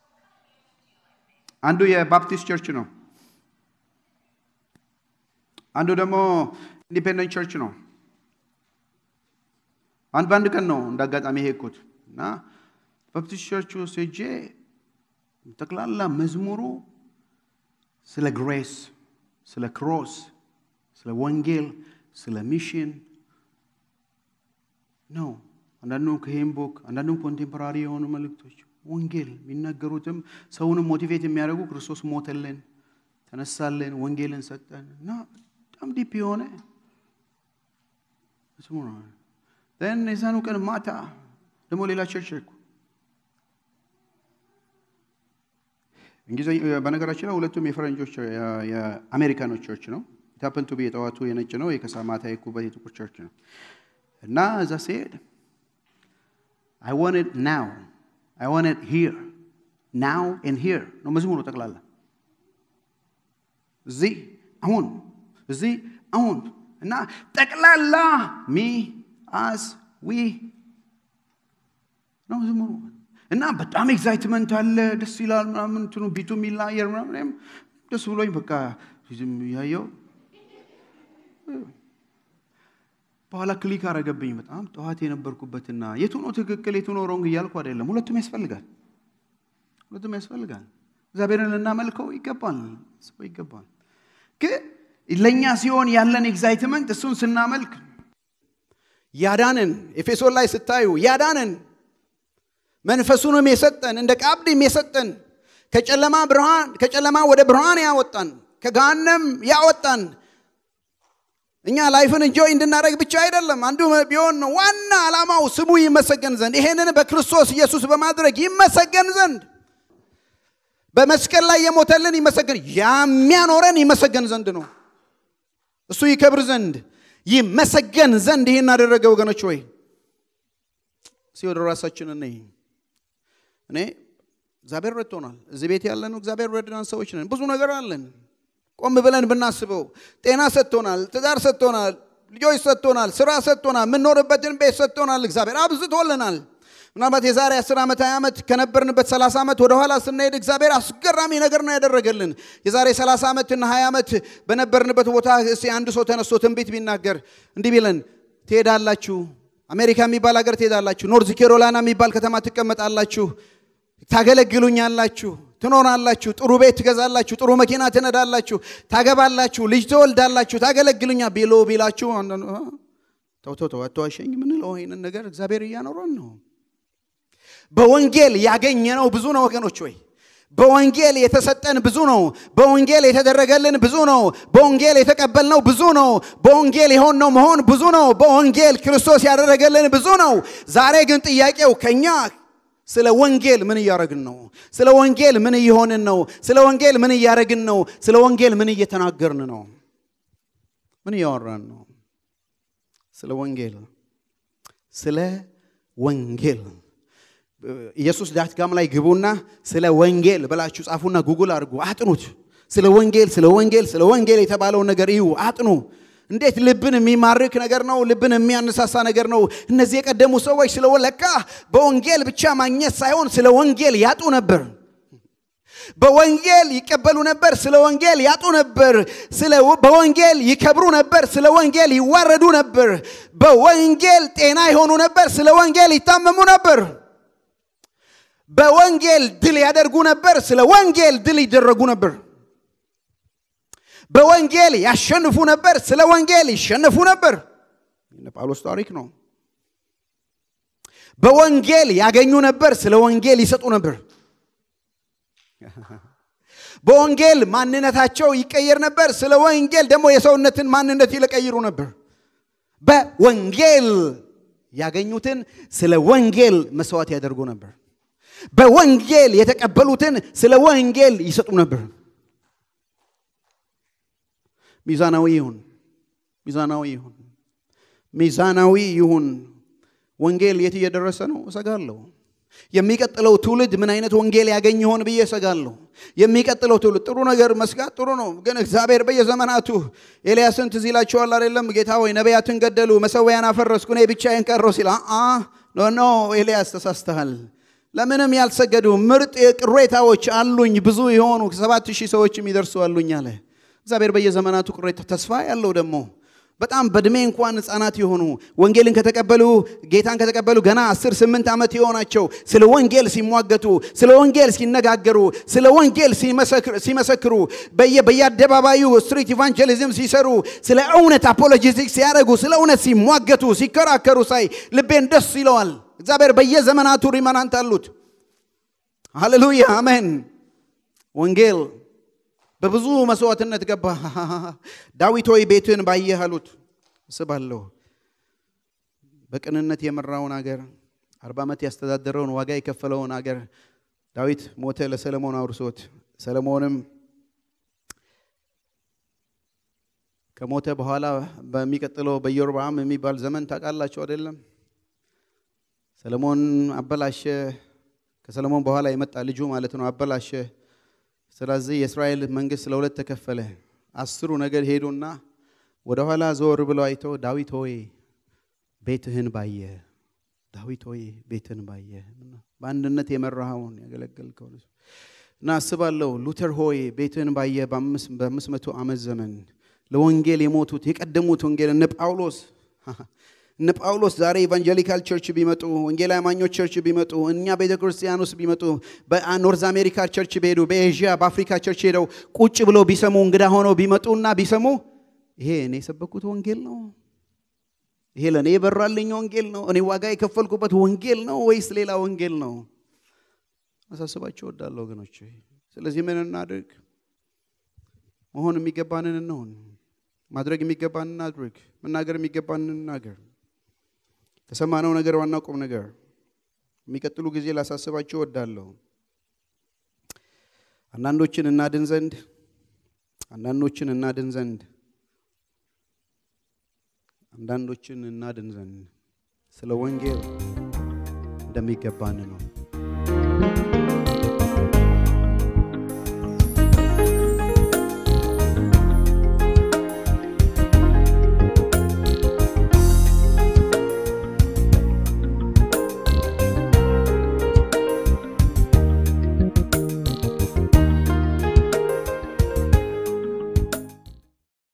አንዱ የባፕቲስት ቸርች ነው። አንዱ ደግሞ ኢንዲፔንደንት ቸርች ነው። አንድ በአንድ ቀን ነው እንደ አጋጣሚ ሄድኩት እና ባፕቲስት ቸርች ውስጥ ሄጄ ጠቅላላ መዝሙሩ ስለ ግሬስ፣ ስለ ክሮስ፣ ስለ ወንጌል፣ ስለ ሚሽን ነው። አንዳንዱም ከሄምቦክ አንዳንዱም ኮንቴምፖራሪ የሆኑ መልእክቶች ወንጌል የሚናገሩትም ሰውንም ሞቲቬት የሚያደርጉ ክርስቶስ ሞተልን፣ ተነሳልን፣ ወንጌልን ሰጠን እና በጣም ዲፕ የሆነ ስሙ ነው። ን የዛኑ ቀን ማታ ደግሞ ሌላ ቸርች ሄድኩ። በነገራችን ላይ ሁለቱም የፈረንጆች የአሜሪካኖች ቸርች ነው። ታፐንቱ የጠዋቱ የነጭ ነው፣ የከሳ ማታ የኩበት የጥቁር ቸርች ነው እና እዛ ሲሄድ አይ ዋንት ናው አይ ዋንት ሂር ናው ኤንድ ሂር ነው መዝሙሩ ጠቅላላ እዚህ አሁን እዚህ አሁን እና ጠቅላላ ሚ አስ ዊ ነው መዝሙሩ እና በጣም ኤግዛይትመንት አለ። ደስ ይላል ምናምን እንትኑ ቢቱ የሚላየር ምናምን ደስ ብሎኝ በቃ ዝም ያየው በኋላ ክሊክ አረገብኝ። በጣም ጠዋት የነበርኩበትና የቱ ነው ትክክል የቱ ነው ሮንግ እያልኩ አይደለም። ሁለቱም ያስፈልጋል፣ ሁለቱም ያስፈልጋል። እግዚአብሔርን ልናመልከው ይገባል፣ ሰው ይገባል። ግን ለእኛ ሲሆን ያለን ኤግዛይትመንት እሱን ስናመልክ ያዳንን ኤፌሶን ላይ ስታዩ ያዳንን መንፈሱንም የሰጠን እንደ ቃብድም የሰጠን ከጨለማ ብርሃን ከጨለማ ወደ ብርሃን ያወጣን ከገሃነም ያወጣን እኛ ላይፍን እንጆይ እንድናደረግ ብቻ አይደለም። አንዱ ቢሆን ነው ዋና ዓላማው ስሙ ይመሰገን ዘንድ ይሄንን በክርስቶስ ኢየሱስ በማድረግ ይመሰገን ዘንድ በመስቀል ላይ የሞተልን ይመሰገን የሚያኖረን ይመሰገን ዘንድ ነው። እሱ ይከብር ዘንድ ይመሰገን ዘንድ ይህን አደረገ። ወገኖች ወይ እስኪ ወደ ራሳችን እንይ። እኔ እግዚአብሔር ረድቶናል። እዚህ ቤት ያለን እግዚአብሔር ረድናን ሰዎች ነን። ብዙ ነገር አለን። ቆም ብለን ብናስበው ጤና ሰጥቶናል፣ ትዳር ሰጥቶናል፣ ልጆች ሰጥቶናል፣ ስራ ሰጥቶናል፣ የምንኖርበትን ቤት ሰጥቶናል። እግዚአብሔር አብዝቶልናል። ምናልባት የዛሬ 10 ዓመት 20 ዓመት ከነበርንበት 30 ዓመት ወደኋላ ስናሄድ እግዚአብሔር አስገራሚ ነገር ነው ያደረገልን። የዛሬ 30 ዓመትና 20 ዓመት በነበርንበት ቦታ እስኪ አንድ ሰው ተነስቶ ትንቢት ቢናገር እንዲህ ቢለን ትሄዳላችሁ፣ አሜሪካ የሚባል ሀገር ትሄዳላችሁ፣ ኖርዝ ኬሮላይና የሚባል ከተማ ትቀመጣላችሁ፣ ታገለግሉኛላችሁ፣ ትኖራላችሁ፣ ጥሩ ቤት ትገዛላችሁ፣ ጥሩ መኪና ትነዳላችሁ፣ ታገባላችሁ፣ ልጅ ትወልዳላችሁ፣ ታገለግሉኛ ቢሎ ቢላችሁ ተው ተው ተው አትዋሸኝ የምንለው ይህንን ነገር እግዚአብሔር እያኖረን ነው። በወንጌል ያገኘነው ብዙ ነው ወገኖች ወይ በወንጌል የተሰጠን ብዙ ነው። በወንጌል የተደረገልን ብዙ ነው። በወንጌል የተቀበልነው ብዙ ነው። በወንጌል የሆንነው መሆን ብዙ ነው። በወንጌል ክርስቶስ ያደረገልን ብዙ ነው። ዛሬ ግን ጥያቄው ከኛ ስለ ወንጌል ምን እያደረግን ነው? ስለ ወንጌል ምን እየሆንን ነው? ስለ ወንጌል ምን እያደረግን ነው? ስለ ወንጌል ምን እየተናገርን ነው? ምን እያወራን ነው? ስለ ወንጌል ስለ ወንጌል ኢየሱስ ዳትጋም ላይ ግቡና ስለ ወንጌል ብላችሁ ጻፉና ጉግል አድርጉ፣ አጥኑት። ስለ ወንጌል ስለ ወንጌል ስለ ወንጌል የተባለውን ነገር እዩ፣ አጥኑ። እንዴት ልብን የሚማርክ ነገር ነው፣ ልብን የሚያነሳሳ ነገር ነው። እነዚህ የቀደሙ ሰዎች ስለ ለካ በወንጌል ብቻ ማግኘት ሳይሆን ስለ ወንጌል ያጡ ነበር። በወንጌል ይቀበሉ ነበር፣ ስለ ወንጌል ያጡ ነበር። በወንጌል ይከብሩ ነበር፣ ስለ ወንጌል ይዋረዱ ነበር። በወንጌል ጤና ይሆኑ ነበር፣ ስለ ወንጌል ይታመሙ ነበር። በወንጌል ድል ያደርጉ ነበር፣ ስለ ወንጌል ድል ይደረጉ ነበር። በወንጌል ያሸንፉ ነበር፣ ስለ ወንጌል ይሸነፉ ነበር። ጳውሎስ ታሪክ ነው። በወንጌል ያገኙ ነበር፣ ስለ ወንጌል ይሰጡ ነበር። በወንጌል ማንነታቸው ይቀየር ነበር፣ ስለ ወንጌል ደግሞ የሰውነትን ማንነት ይለቀይሩ ነበር። በወንጌል ያገኙትን ስለ ወንጌል መስዋዕት ያደርጉ ነበር። በወንጌል የተቀበሉትን ስለ ወንጌል ይሰጡ ነበር። ሚዛናዊ ይሁን፣ ሚዛናዊ ይሁን፣ ሚዛናዊ ይሁን። ወንጌል የት እየደረሰ ነው? እሰጋለሁ። የሚቀጥለው ትውልድ ምን አይነት ወንጌል ያገኝ ይሆን ብዬ እሰጋለሁ። የሚቀጥለው ትውልድ ጥሩ ነገር መስጋት ጥሩ ነው፣ ግን እግዚአብሔር በየዘመናቱ ኤልያስን ትዝ ይላችኋል አይደለም? ጌታ ወይ ነቢያትን ገደሉ፣ መሰዊያን አፈረስኩ፣ እኔ ብቻዬን ቀረሁ ሲል ኖ ኖ ኤልያስ ተሳስተሃል። ለምንም ያልሰገዱ ምርጥ ቅሬታዎች አሉኝ፣ ብዙ የሆኑ ሰባት ሺህ ሰዎች የሚደርሱ አሉኝ አለ። እግዚአብሔር በየዘመናቱ ቅሬታ ተስፋ ያለው ደግሞ በጣም በእድሜ እንኳን ህፃናት የሆኑ ወንጌልን ከተቀበሉ ጌታን ከተቀበሉ ገና 10 8 ዓመት የሆናቸው ስለ ወንጌል ሲሟገቱ ስለ ወንጌል ሲነጋገሩ ስለ ወንጌል ሲመሰክሩ በየአደባባዩ ስትሪት ኢቫንጀሊዝም ሲሰሩ ስለ እውነት አፖሎጂቲክስ ሲያደርጉ ስለ እውነት ሲሟገቱ ሲከራከሩ ሳይ ልቤን ደስ ይለዋል። እግዚአብሔር በየዘመናቱ ሪመናንት አሉት። ሃሌሉያ አሜን። ወንጌል በብዙ መስዋዕትነት ገባ። ዳዊት ሆይ ቤትን ባየህ አሉት። እስባለሁ በቅንነት የመራውን አገር አርባ ዓመት ያስተዳደረውን ዋጋ የከፈለውን አገር ዳዊት ሞተ፣ ለሰለሞን አውርሶት ሰለሞንም ከሞተ በኋላ በሚቀጥለው በኢዮርብዓም የሚባል ዘመን ታውቃላችሁ አይደለም? ሰለሞን አበላሸ። ከሰለሞን በኋላ የመጣ ልጁ ማለት ነው አበላሸ። ስለዚህ የእስራኤል መንግስት ለሁለት ተከፈለ። አስሩ ነገድ ሄዱና ወደኋላ ዞር ብለው አይተው ዳዊት ሆይ ቤትህን ባየ፣ ዳዊት ሆይ ቤትህን ባየ፣ በአንድነት የመራኸውን ያገለገልከው እና አስባለሁ ሉተር ሆይ ቤትህን ባየ በአምስት መቶ ዓመት ዘመን ለወንጌል የሞቱት የቀደሙት ወንጌል እነ ጳውሎስ እነ ጳውሎስ ዛሬ ኢቫንጀሊካል ቸርች ቢመጡ ወንጌል አማኞች ቸርች ቢመጡ እኛ ቤተ ክርስቲያን ውስጥ ቢመጡ በኖርዝ አሜሪካ ቸርች ቢሄዱ በኤዥያ በአፍሪካ ቸርች ሄደው ቁጭ ብለው ቢሰሙ እንግዳ ሆነው ቢመጡና ቢሰሙ ይሄ እኔ የሰበኩት ወንጌል ነው፣ ይሄ ለእኔ የበራልኝ ወንጌል ነው፣ እኔ ዋጋ የከፈልኩበት ወንጌል ነው ወይስ ሌላ ወንጌል ነው? አሳስባቸው እወዳለሁ ወገኖች። ስለዚህ ምን እናድርግ? መሆን የሚገባንን እንሆን፣ ማድረግ የሚገባንን እናድርግ፣ መናገር የሚገባንን እናገር። ከሰማነው ነገር ዋናው ቁም ነገር የሚቀጥሉ ጊዜ ላሳስባችሁ እወዳለሁ። አንዳንዶችን እናድን ዘንድ አንዳንዶችን እናድን ዘንድ አንዳንዶችን እናድን ዘንድ ስለ ወንጌል እንደሚገባን ነው።